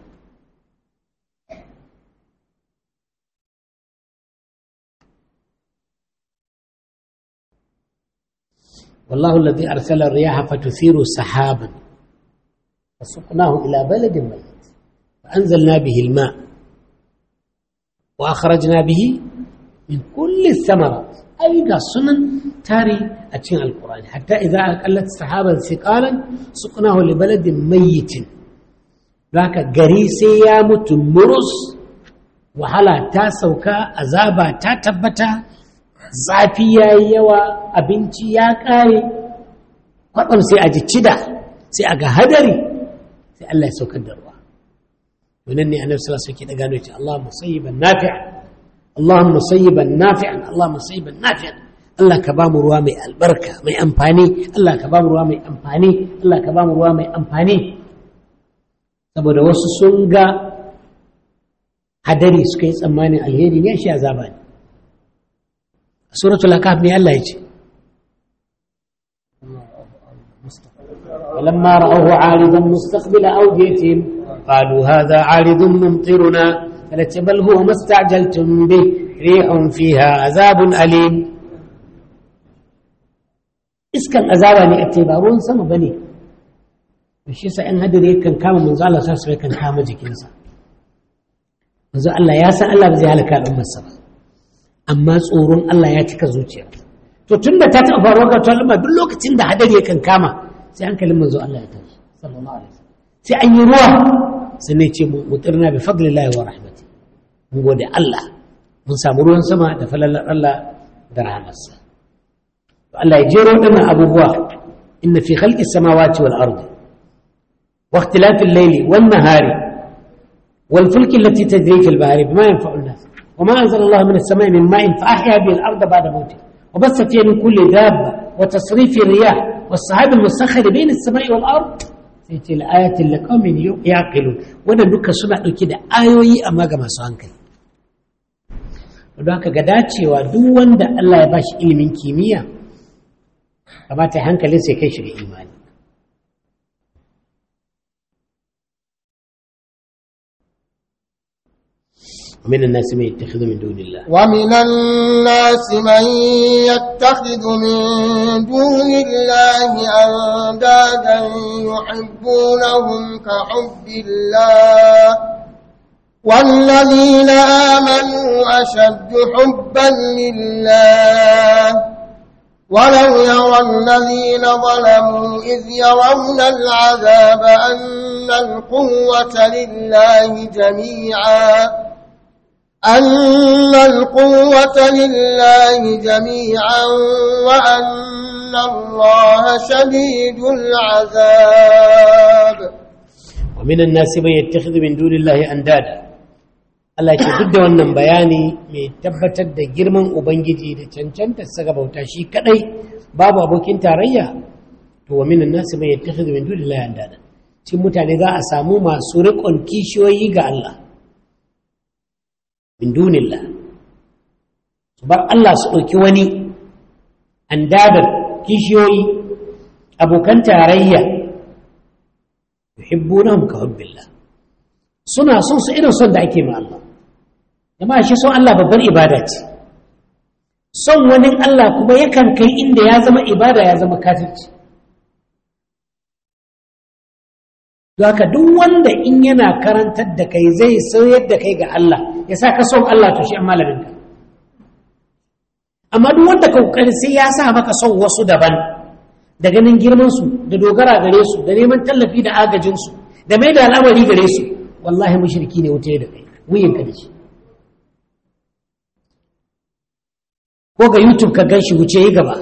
والله الذي أرسل الرياح فتثير سحابا فسقناه إلى بلد ميت فأنزلنا به الماء وأخرجنا به من كل الثمرات أي سنن تاري أتين القرآن حتى إذا أقلت سحابا ثقالا سقناه لبلد ميت ذاك قريسي يا متمرس وحلا تاسوكا أزابا تاتبتا zafi ya yi yawa abinci ya ƙare kwaɗon sai a ji cida sai a ga hadari sai Allah ya saukar da ruwa wannan ne annabi sallallahu alaihi wasallam ke gano ce Allah musayyiban nafi'an Allah musayyiban nafi'an Allah musayyiban nafi'an Allah ka ba mu ruwa mai albarka mai amfani Allah ka ba mu ruwa mai amfani Allah ka ba mu ruwa mai amfani saboda wasu sun ga hadari suka yi tsammanin alheri ne shi azaba ne suratul akaf ne Allah ya ce ولما رأوه عارضا مستقبل أوديتهم قالوا هذا عارض ممطرنا فلت بل هو ما استعجلتم به ريح فيها عذاب أليم iskan azaba ne a ce ba ruwan sama ba ne shi sa in hadari kan kama manzo Allah sa sai kan kama jikinsa manzo Allah ya san Allah ba zai halaka al'ummarsa ba amma tsoron Allah ya cika zuciya to tun da ta taɓa faruwa ga talma duk lokacin da hadari kan kama sai hankalin manzo Allah ya tashi sallallahu alaihi wasallam sai an yi ruwa sai ne ce mutirna bi fadlillahi wa rahmati mun gode Allah mun samu ruwan sama da falalar Allah da rahmarsa to Allah ya jero dinnan abubuwa inna fi khalqis samawati wal ardi wa ikhtilafil layli wan nahari wal fulki allati tajri fil bahri bima yanfa'u an-nas وما أنزل الله من السماء من ماء فأحيا به الأرض بعد موته وبث فيها من كل دابة وتصريف الرياح والسحاب المسخر بين السماء والأرض سيتي الآية لقوم يعقلون وانا دوكا سنة كده آيوي أما كما سانكي don haka ga dacewa duk wanda Allah ya bashi ilimin kimiyya kamata hankalin sai kai shi ga imani ومن الناس من يتخذ من دون الله ومن الناس من يتخذ من دون الله أندادا يحبونهم كحب الله والذين آمنوا أشد حبا لله ولو يرى الذين ظلموا إذ يرون العذاب أن القوة لله جميعا أن القوة لله جميعا وأن الله شديد العذاب ومن الناس من يتخذ من دون الله أندادا Allah ce duk da wannan bayani mai tabbatar da girman Ubangiji da cancanta saka bauta shi kadai babu abokin tarayya to wa minan nasu mai yattakhidhu min dunillahi andada cikin mutane za a samu masu riƙon kishiyoyi ga Allah min dunillah su bar Allah su ɗauki wani andadar kishiyoyi abokan tarayya yuhibbunahum ka hubbillah suna son su irin son da ake ma Allah jama'a shi son Allah babbar ibada ce son wani Allah kuma yakan kai inda ya zama ibada ya zama kafirci haka duk wanda in yana karantar da kai zai sayar da kai ga Allah ya sa ka son Allah to shi an malaminka amma duk wanda ka kokari sai ya sa maka son wasu daban da ganin girmansu da dogara gare su da neman tallafi da agajinsu da mai da al'amari gare su wallahi mushriki ne wuta da kai wuyin ka da shi ko ga youtube ka gan shi wuce yi gaba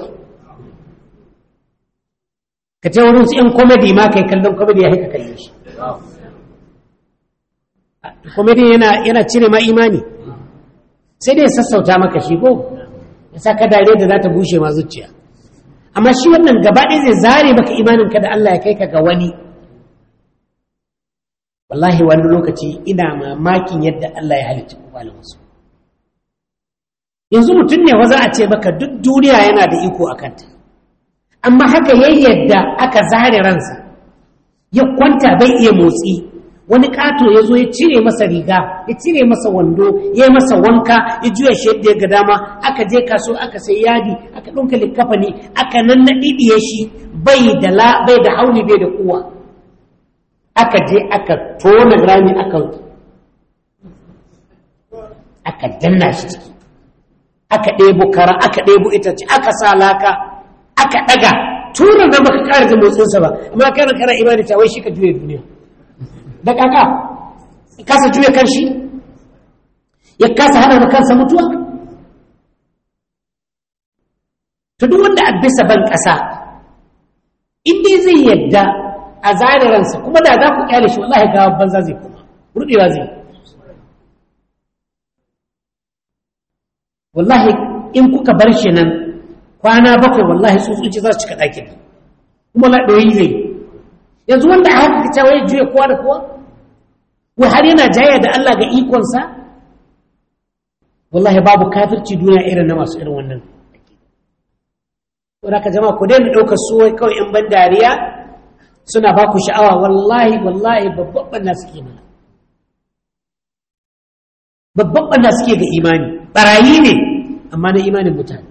ka ce wurin su yan komedi ma kai kallon komedi ya haika kalle shi komedi yana yana cire ma imani sai dai sassauta maka shi ko ya sa ka dare da za ta bushe ma zuciya amma shi wannan gaba ɗaya zai zare maka imaninka da Allah ya kai ka ga wani wallahi wani lokaci ina mamakin yadda Allah ya halicci kwakwalin wasu yanzu mutum ne za a ce maka duk duniya yana da iko a kanta amma haka ya yadda aka zare ransa ya kwanta bai iya motsi wani kato ya zo ya cire masa riga ya cire masa wando ya yi masa wanka ya juya shi yadda ya ga dama aka je kaso aka sai yadi aka ɗauka likafani aka nan na ɗiɗiye shi bai da la bai da hauli bai da kuwa aka je aka tona rami aka aka danna shi ciki aka ɗebo kara aka ɗebo itace aka sa laka aka ɗaga tura da baka ƙara jin motsinsa ba amma kana kana imani ta wai shi ka juya duniya da kaka ya kasa juya kanshi ya kasa hana kansa mutuwa ta duk wanda a bisa ban ƙasa inda zai yadda a zariransa kuma da za ku kyale shi wallahi gawa banza zai kuma rudewa zai wallahi in kuka bar shi nan kwana bakwai wallahi tsutsuci za su cika ɗakin kuma na ɗoyi zai yanzu wanda a haka cewa ya juya kowa da kowa wai har yana jaya da Allah ga ikonsa wallahi babu kafirci duniya irin na masu irin wannan wadda ka jama'a ku daina ɗaukar su wai kawai in ban dariya suna ba ku sha'awa wallahi wallahi babban ɓanna suke mana babban ɓanna suke ga imani ɓarayi ne amma na imanin mutane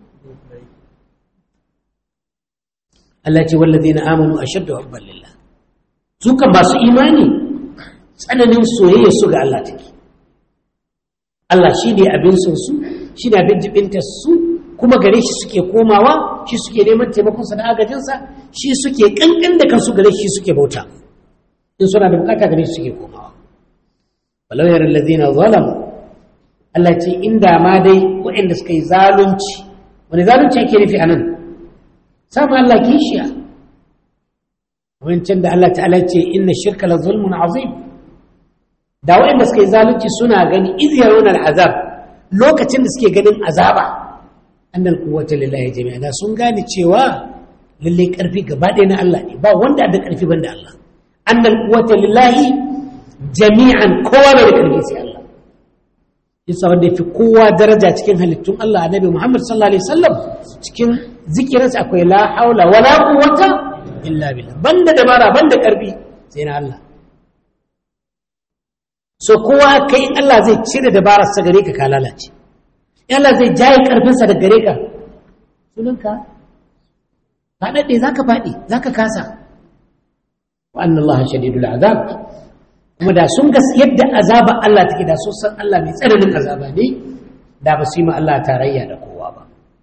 Allah ce wallazi na amanu a shadda hubban lillah su kan masu imani tsananin soyayya su ga Allah take Allah shi ne abin son su shi ne abin jibinta su kuma gare shi suke komawa shi suke neman taimakonsa da agajinsa shi suke kankan da kansu gare shi suke bauta in suna da bukata gare shi suke komawa walau yara allazina zalamu Allah ce inda ma dai waɗanda suka yi zalunci wani zalunci yake nufi a nan samu Allah kishiya wancan da Allah ta'ala ce inna shirka la zulmun azim da waɗanda suka yi zalunci suna gani iz yarawna al'azab lokacin da suke ganin azaba annal quwwata lillahi jami'a da sun gane cewa lalle karfi gaba ɗaya na Allah ne ba wanda da karfi banda Allah annal quwwata lillahi jami'an kowa bai da karfi sai Allah yasa wanda yafi kowa daraja cikin halittun Allah annabi Muhammad sallallahu alaihi wasallam cikin zikirinsa akwai la haula wala quwwata illa billah banda dabara banda karfi sai na Allah so kowa kai in Allah zai cire dabararsa gare ka ka lalace in Allah zai jaye karfinsa da gare ka sunanka faɗaɗe za ka faɗi za ka kasa wa annan Allah shadidul azab kuma da sun ga yadda azaba Allah take da sun san Allah mai tsananin azaba ne da ba su yi ma Allah tarayya da kowa ba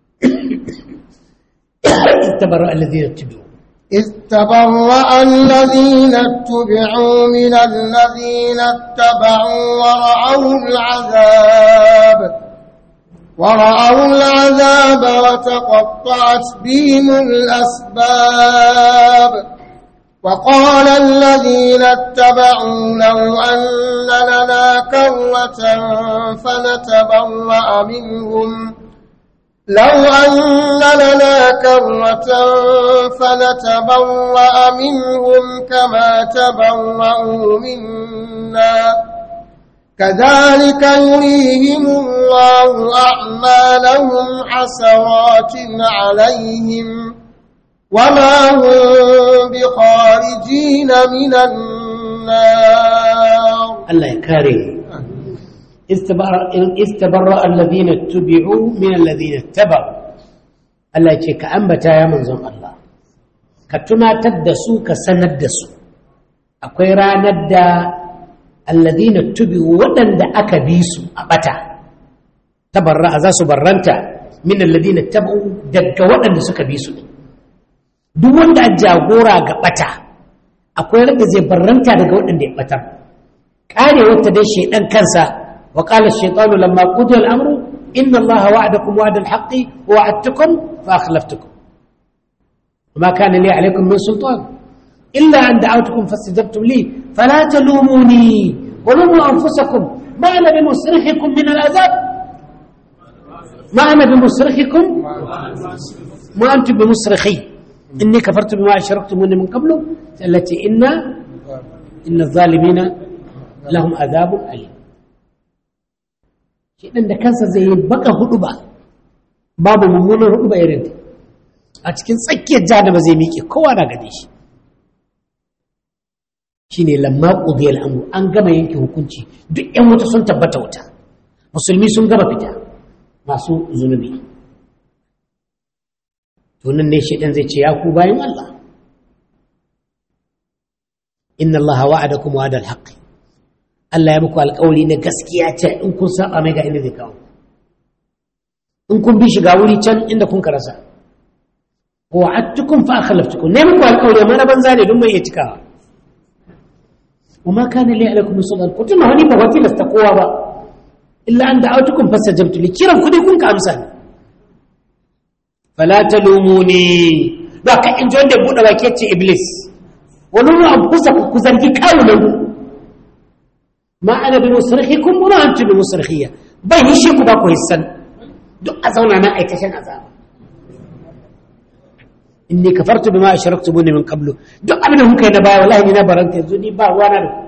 tabarra alladhina tubu إذ تبرأ الذين اتبعوا من الذين اتبعوا ورأوا العذاب ورأوا العذاب وتقطعت بهم الأسباب وقال الذين اتبعوا لو أن لنا كرة فنتبرأ منهم لو أن لنا كرة فنتبرأ منهم كما تبرأوا منا كذلك يريهم الله أعمالهم حسرات عليهم وما هم بخارجين من النار Allah ya kare istabarra alladhina tubi'u min alladhina taba'u Allah ya ce ka ambata ya manzon Allah ka tunatar da su ka sanar da su akwai ranar da alladhina tubi'u waɗanda aka bi su a bata tabarra za su barranta min alladhina taba'u daga waɗanda suka bi su duk wanda a jagora ga bata akwai randa zai barranta daga waɗanda ya batar karewar ta dai shaidan kansa wa qala ash-shaytanu lamma qudiya al-amru inna allaha wa'adakum wa'da al-haqqi wa wa'adtukum fa akhlaftukum وما كان لي عليكم من سلطان إلا أن دعوتكم فاستجبتم لي فلا تلوموني ولوموا أنفسكم ما أنا بمصرخكم من العذاب ما أنا بمصرخكم ما أنتم بمصرخي إني كفرت بما أشركتموني من قبل التي إن إن الظالمين لهم عذاب أليم shi ɗan da kansa zai yi baka hudu ba babu mummunan hudu ba irin a cikin tsakiyar jahannama zai miƙe kowa na gane shi shi ne lamma ƙudiyar al'amuru an gama yanke hukunci duk ‘yan wuta sun tabbata wuta musulmi sun gama fita masu zunubi tunan ne shi ɗan zai ce ya ku bayan Allah inna Allah wa'ada kuma wa'adar haƙƙi Allah ya muku alƙawari na gaskiya ce in kun saba mai ga inda zai kawo in kun bi shiga wuri can inda kun karasa wa'adtukum fa akhlaftukum ne muku alƙawari amma na banza ne don mai iya cikawa وما كان لي عليكم من سلطان قلت ما هني بغوتي لستقوا با إلا أن دعوتكم فاستجبت لي كيرم كدي كون كامسان فلا تلوموني ذاك إن جون دي بودا باكيتي إبليس ولوموا أنفسكم كزرجي كاونا ما أنا بمصرخكم ولا أنتم بمصرخية بين شيكو باكو هسن دو أزونا ما أيتشن أزام inni kafartu bima ashraktumuni min qablu duk abin da kuka yi na baya wallahi ni na baranta yanzu ni ba ruwana da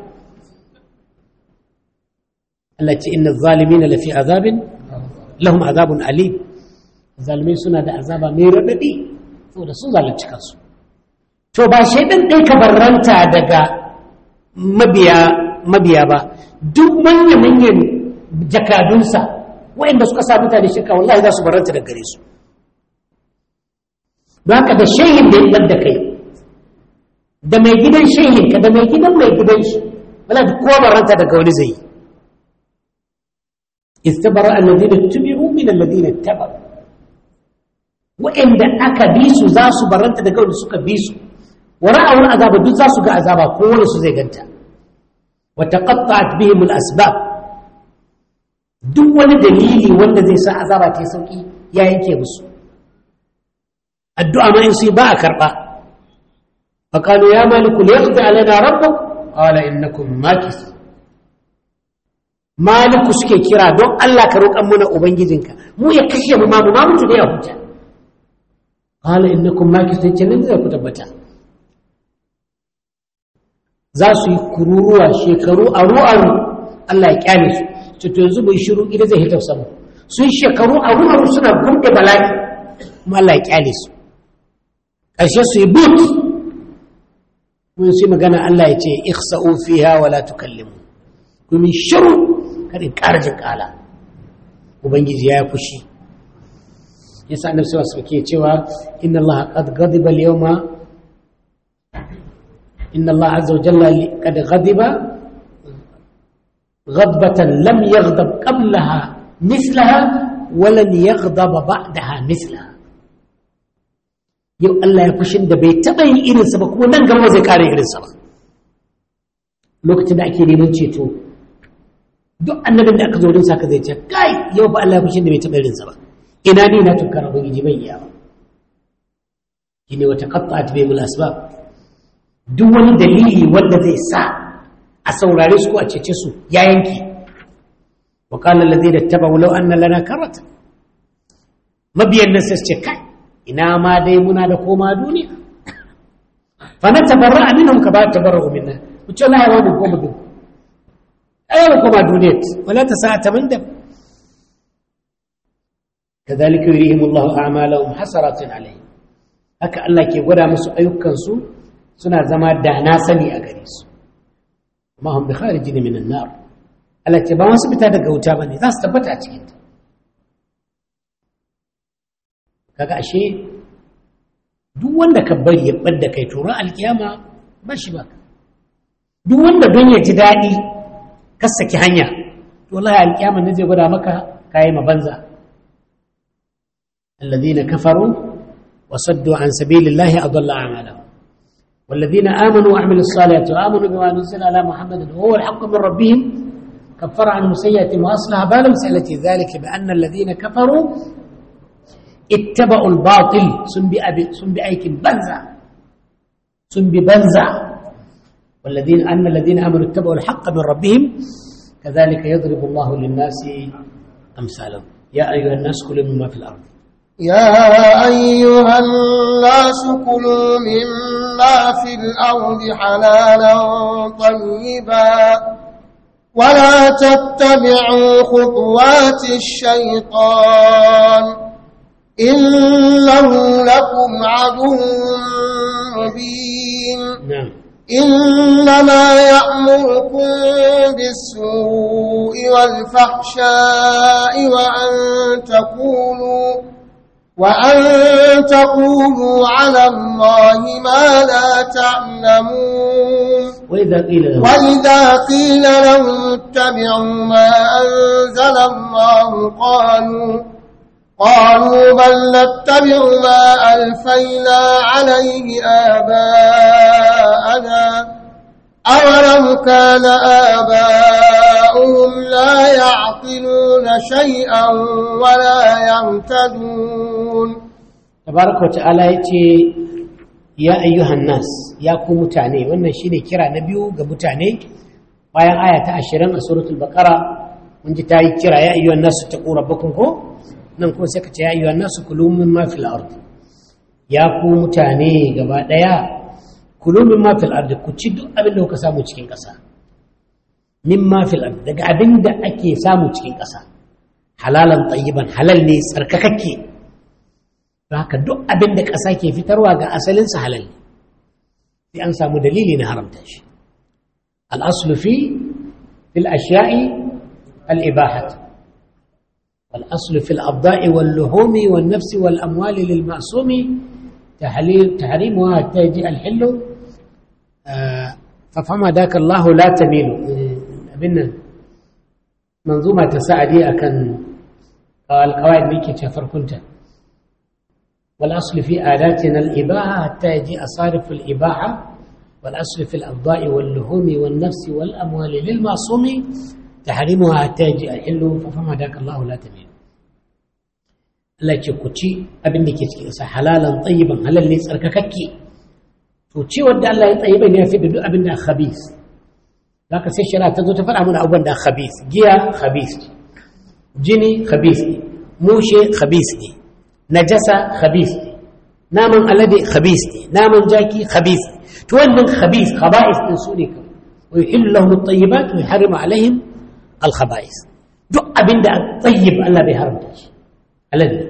Allah ce inna zalimina lafi azabin lahum azabun alim zalimai suna da azaba mai radadi saboda sun zalunci kansu to ba shaidan ɗai ka barranta daga mabiya mabiya ba duk manya manyan jakadunsa waɗanda suka sa mutane shirka wallahi za su barranta daga gare su don haka da shehin da ya da kai da mai gidan shehinka da mai gidan mai gidan shi wala da kowa baranta daga wani zai istabara alladhina tubi'u min alladhina tabaru wa'anda aka bi su za su baranta daga wanda suka bi su wa ra'awul azaba duk za su ga azaba ko wani su zai ganta wa taqatta'at bihim al-asbab duk wani dalili wanda zai sa azaba ta sauki ya yanke musu الدعاء ما يصيب باء كربا فقالوا يا مالك ليقضي علينا ربك قال إنكم ماكث مالك suke kira don Allah ka roƙan mana ubangijinka mu ya kashe mu ma mu ma mutu da ya huta qala innakum makithun kenan zai ku tabbata za su yi kururuwa shekaru aru aru Allah ya kyale su to yanzu bai shiru gida zai hita sama sun shekaru aru aru suna gurɗe bala'i kuma Allah ya kyale su ƙarshe su yi but mun su magana Allah ya ce ikhsa'u fiha wa la tukallimu kuma shiru kada in ƙara jin ƙala ubangiji ya yi fushi yasa annabi sallallahu alaihi wasallam ke cewa inna allaha qad ghadiba al-yawma inna allaha azza wa jalla qad ghadiba غضبة لم يغضب قبلها مثلها ولن يغضب بعدها مثلها yau Allah ya fushin da bai taɓa yin irinsa ba kuma nan gaba zai ƙara irinsa ba lokacin da ake neman ceto duk annabin da aka zo wurin saka zai ce kai yau ba Allah ya fushin da bai taɓa irinsa ba ina ne na tunkar ubangiji bai iya ba shine wata qatta'at bi mul asbab duk wani dalili wanda zai sa a saurare su ko a cece su ya yanki wa qala alladhina tabawu law anna lana karata mabiyan nan sai ce kai ina ma dai muna da koma duniya fa na tabarra minhum ka ba tabarru minna ku ce la yawa mu koma duniya ai mu koma duniya wala ta sa ta manda كذلك يريهم الله أعمالهم حسرات عليهم haka Allah ke gwada musu ayyukansu suna zama da na sani a gare su amma hum bi kharijin min an-nar Allah ce ba wasu fita daga wuta bane za su tabbata a cikin ta kaga ashe duk wanda ka bari ya bar da kai turan alkiyama ba shi ba duk wanda don ya ji daɗi ka saki hanya to wallahi alkiyama ne zai gwada maka kayi ma banza الذين كفروا وصدوا عن سبيل الله أضل أعمالهم والذين آمنوا وعملوا الصالحات وآمنوا بما نزل على محمد وهو الحق من ربهم كفر عنهم سيئة وأصلح بالهم سألتي ذلك بأن الذين كفروا اتبعوا الباطل سن بأيك بنزع سن ببنزع والذين أن الذين آمنوا اتبعوا الحق من ربهم كذلك يضرب الله للناس أمثالهم يا أيها الناس كلوا مما في الأرض يا أيها الناس كلوا مما في الأرض حلالا طيبا ولا تتبعوا خطوات الشيطان إنه لكم عدو مبين نعم إنما يأمركم بالسوء والفحشاء وأن تقولوا وأن تقولوا على الله ما لا تعلمون وإذا قيل لهم وإذا قيل لهم اتبعوا ما أنزل الله قالوا قالوا بل نتبع ما ألفينا عليه آباءنا أولو كان آباؤهم لا يعقلون شيئا ولا يهتدون tabaraka wa ta'ala ya ce ya ayyuhan nas ya ku mutane wannan shine kira na biyu ga mutane bayan aya ta ashirin a suratul baqara mun ji ta yi kira ya ayyuhan nas taqu rabbakum ko nan kuma sai ka ce ya ayyuhan nas kulu mimma fil ard ya ku mutane gaba daya kulu mimma fil ard ku ci duk abin da kuka samu cikin ƙasa mimma fil ard daga abin da ake samu cikin ƙasa halalan tayyiban halal ne tsarkakakke haka duk abin da ƙasa ke fitarwa ga asalinsa halal ne sai an samu dalili na haramta shi al'aslu fi fil ashiya'i al'ibahat والأصل في الأبضاء واللحوم والنفس والأموال للمعصوم تحريمها حتى يجي الحل آه ففما ذاك الله لا تميل أبنا منظومة تساعدي أكن القواعد ميكي تفر كنت والأصل في آلاتنا الإباحة حتى يجي أصارف الإباحة والأصل في الأبضاء واللحوم والنفس والأموال للمعصوم تحريمها حتى يجي الحل ففما ذاك الله لا تميل Allah ce ku ci abin da ke cikin sa halalan tayyiban halal ne tsarkakakke to ci wanda Allah ya tayyiban ya fi da duk abin da khabith zaka sai shari'a ta zo ta faɗa mana abubuwan da khabith giya khabith jini khabith mushe khabith ne najasa khabith ne naman alade khabith ne naman jaki khabith to wannan khabith khaba'is din su ne kawai wa yuhillu lahum at-tayyibat wa yuharrimu alaihim al-khaba'is duk abinda at-tayyib Allah bai haramta shi alade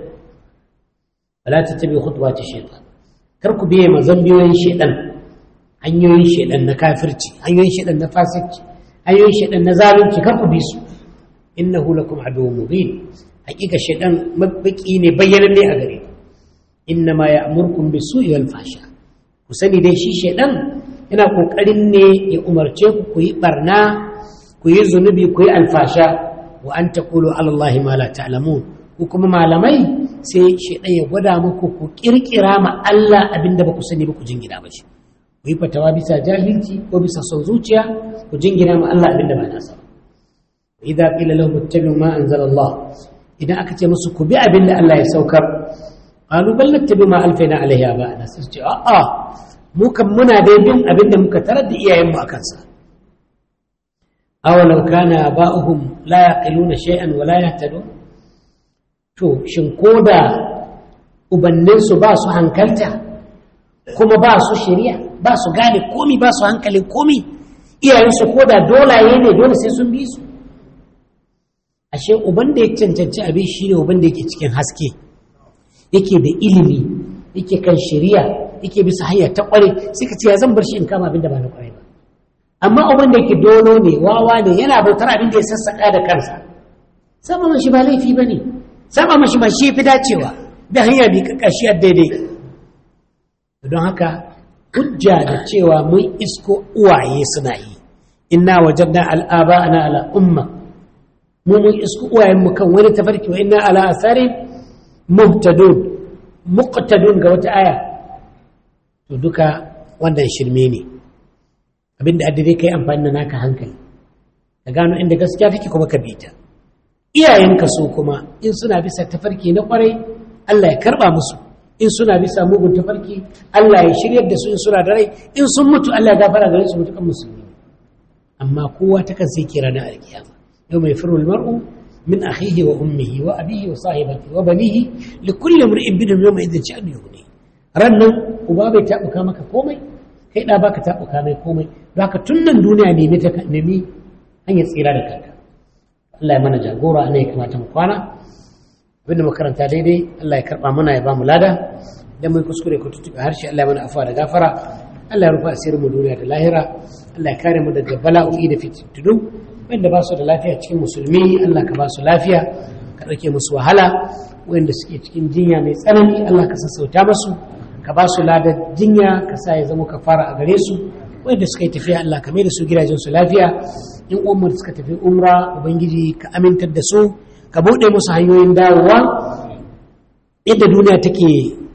wala tattabi khutuwati shaytan kar ku biye mazambiyoyin shaytan hanyoyin shaytan na kafirci hanyoyin shaytan na fasikci hanyoyin shaidan na zalunci kan ku bi su innahu lakum aduwwun mubin hakika shaidan mabaki ne bayyanan ne a gare ku innama ya'murukum bisu'i wal fahsha ku sani dai shi shaidan yana kokarin ne ya umarce ku ku yi barna ku yi zunubi ku yi alfasha wa an taqulu ala allahi ma la ta'lamun ku kuma malamai sai shaidan ya gwada muku ku kirkira ma Allah abinda ba ku sani ba ku jingina ba shi ku yi fatawa bisa jahilci ko bisa son zuciya ku jingina ma Allah abinda ba nasa ba idza qila lahum ittabi'u ma anzala Allah idan aka ce musu ku bi abinda Allah ya saukar qalu bal nattabi ma alfaina alaihi aba'ana sai ce a'a mu kan muna dai bin abinda muka tarar da iyayenmu akan sa awalau kana ba'uhum la yaqiluna shay'an wa la yahtadun to shin koda ubanninsu ba su hankalta kuma ba su shari'a ba su gane komi ba su hankalin komi iyayensu koda dolaye ne dole sai sun bi su ashe uban da ya cancanci abin shi ne uban da yake cikin haske yake da ilimi yake kan shari'a yake bisa hanya ta kware sai ka ce ya zan bar shi in kama abin da ba na kware ba amma uban da yake dolo ne wawa ne yana bautar abin da ya sassaka da kansa sama mashi ba laifi ba ne sama mashi ma shi fi dacewa da hanya bi kakashi a daidai don haka hujja da cewa mun isko uwaye suna yi inna wajadna al'aba ana ala umma mu mun isko uwayen mu kan wani tafarki wa inna ala asari muhtadun muqtadun ga wata aya to duka wannan shirme ne abinda addare kai amfani da naka hankali ka gano inda gaskiya take kuma ka bi ta iyayenka su kuma in suna bisa tafarki na kwarai Allah ya karba musu in suna bisa mugun tafarki Allah ya shiryar da su in suna da rai in sun mutu Allah ya gafara gare su mutukan musulmi amma kowa ta kan sai kira na alkiyama yau mai firul mar'u min akhihi wa ummihi wa abihi wa sahibati wa banihi li kulli mar'in bidhum yawma idhin sha'nu yughni rannan uba bai tabuka maka komai kai da baka tabuka mai komai baka tun nan duniya nemi ta nemi hanyar tsira da kanka Allah ya mana jagora ne ya kamata mu kwana abinda makaranta daidai Allah ya karba mana ya ba mu lada idan mun kuskure ko tutuɓe harshe Allah ya mana afuwa da gafara Allah ya rufa asirin mu duniya da lahira Allah ya kare mu daga bala'o'i da fitintunu wanda ba su da lafiya cikin musulmi Allah ka ba su lafiya ka ɗauke musu wahala wanda suke cikin jinya mai tsanani Allah ka sassauta masu ka ba su ladar jinya ka sa ya zama kafara a gare su wanda suka yi tafiya Allah ka mai da su gidajen su lafiya in umar suka tafi umra ubangiji ka amintar da su ka buɗe musu hanyoyin dawowa yadda duniya take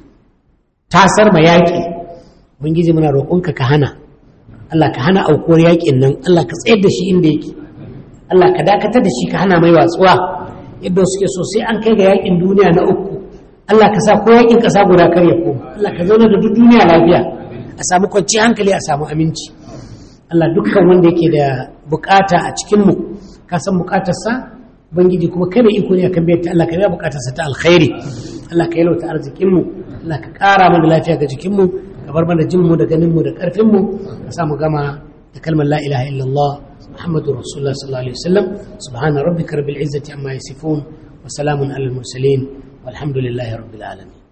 tasar ma yaƙi ubangiji muna roƙonka ka hana Allah ka hana aukuwar yaƙin nan Allah ka tsayar da shi inda yake Allah ka dakatar da shi ka hana mai watsuwa yadda suke so sai an kai ga yaƙin duniya na uku Allah ka sa ko yaƙin ƙasa guda kar ya koma Allah ka zauna da duk duniya lafiya a samu kwanciyar hankali a samu aminci Allah dukkan wanda yake da bukata a cikinmu ka san bukatarsa ubangiji kuma kai mai iko ne akan biyar ta Allah ka biya bukatarsa ta alkhairi Allah ka yalwata arzikinmu Allah ka ƙara mana lafiya ga jikinmu ka bar mana jinmu da ganinmu da ƙarfinmu ka sa mu gama da kalmar la ilaha illallah muhammadu rasulullah sallallahu alaihi wasallam subhana rabbika rabbil izzati amma yasifun wa salamun alal mursalin walhamdulillahi rabbil alamin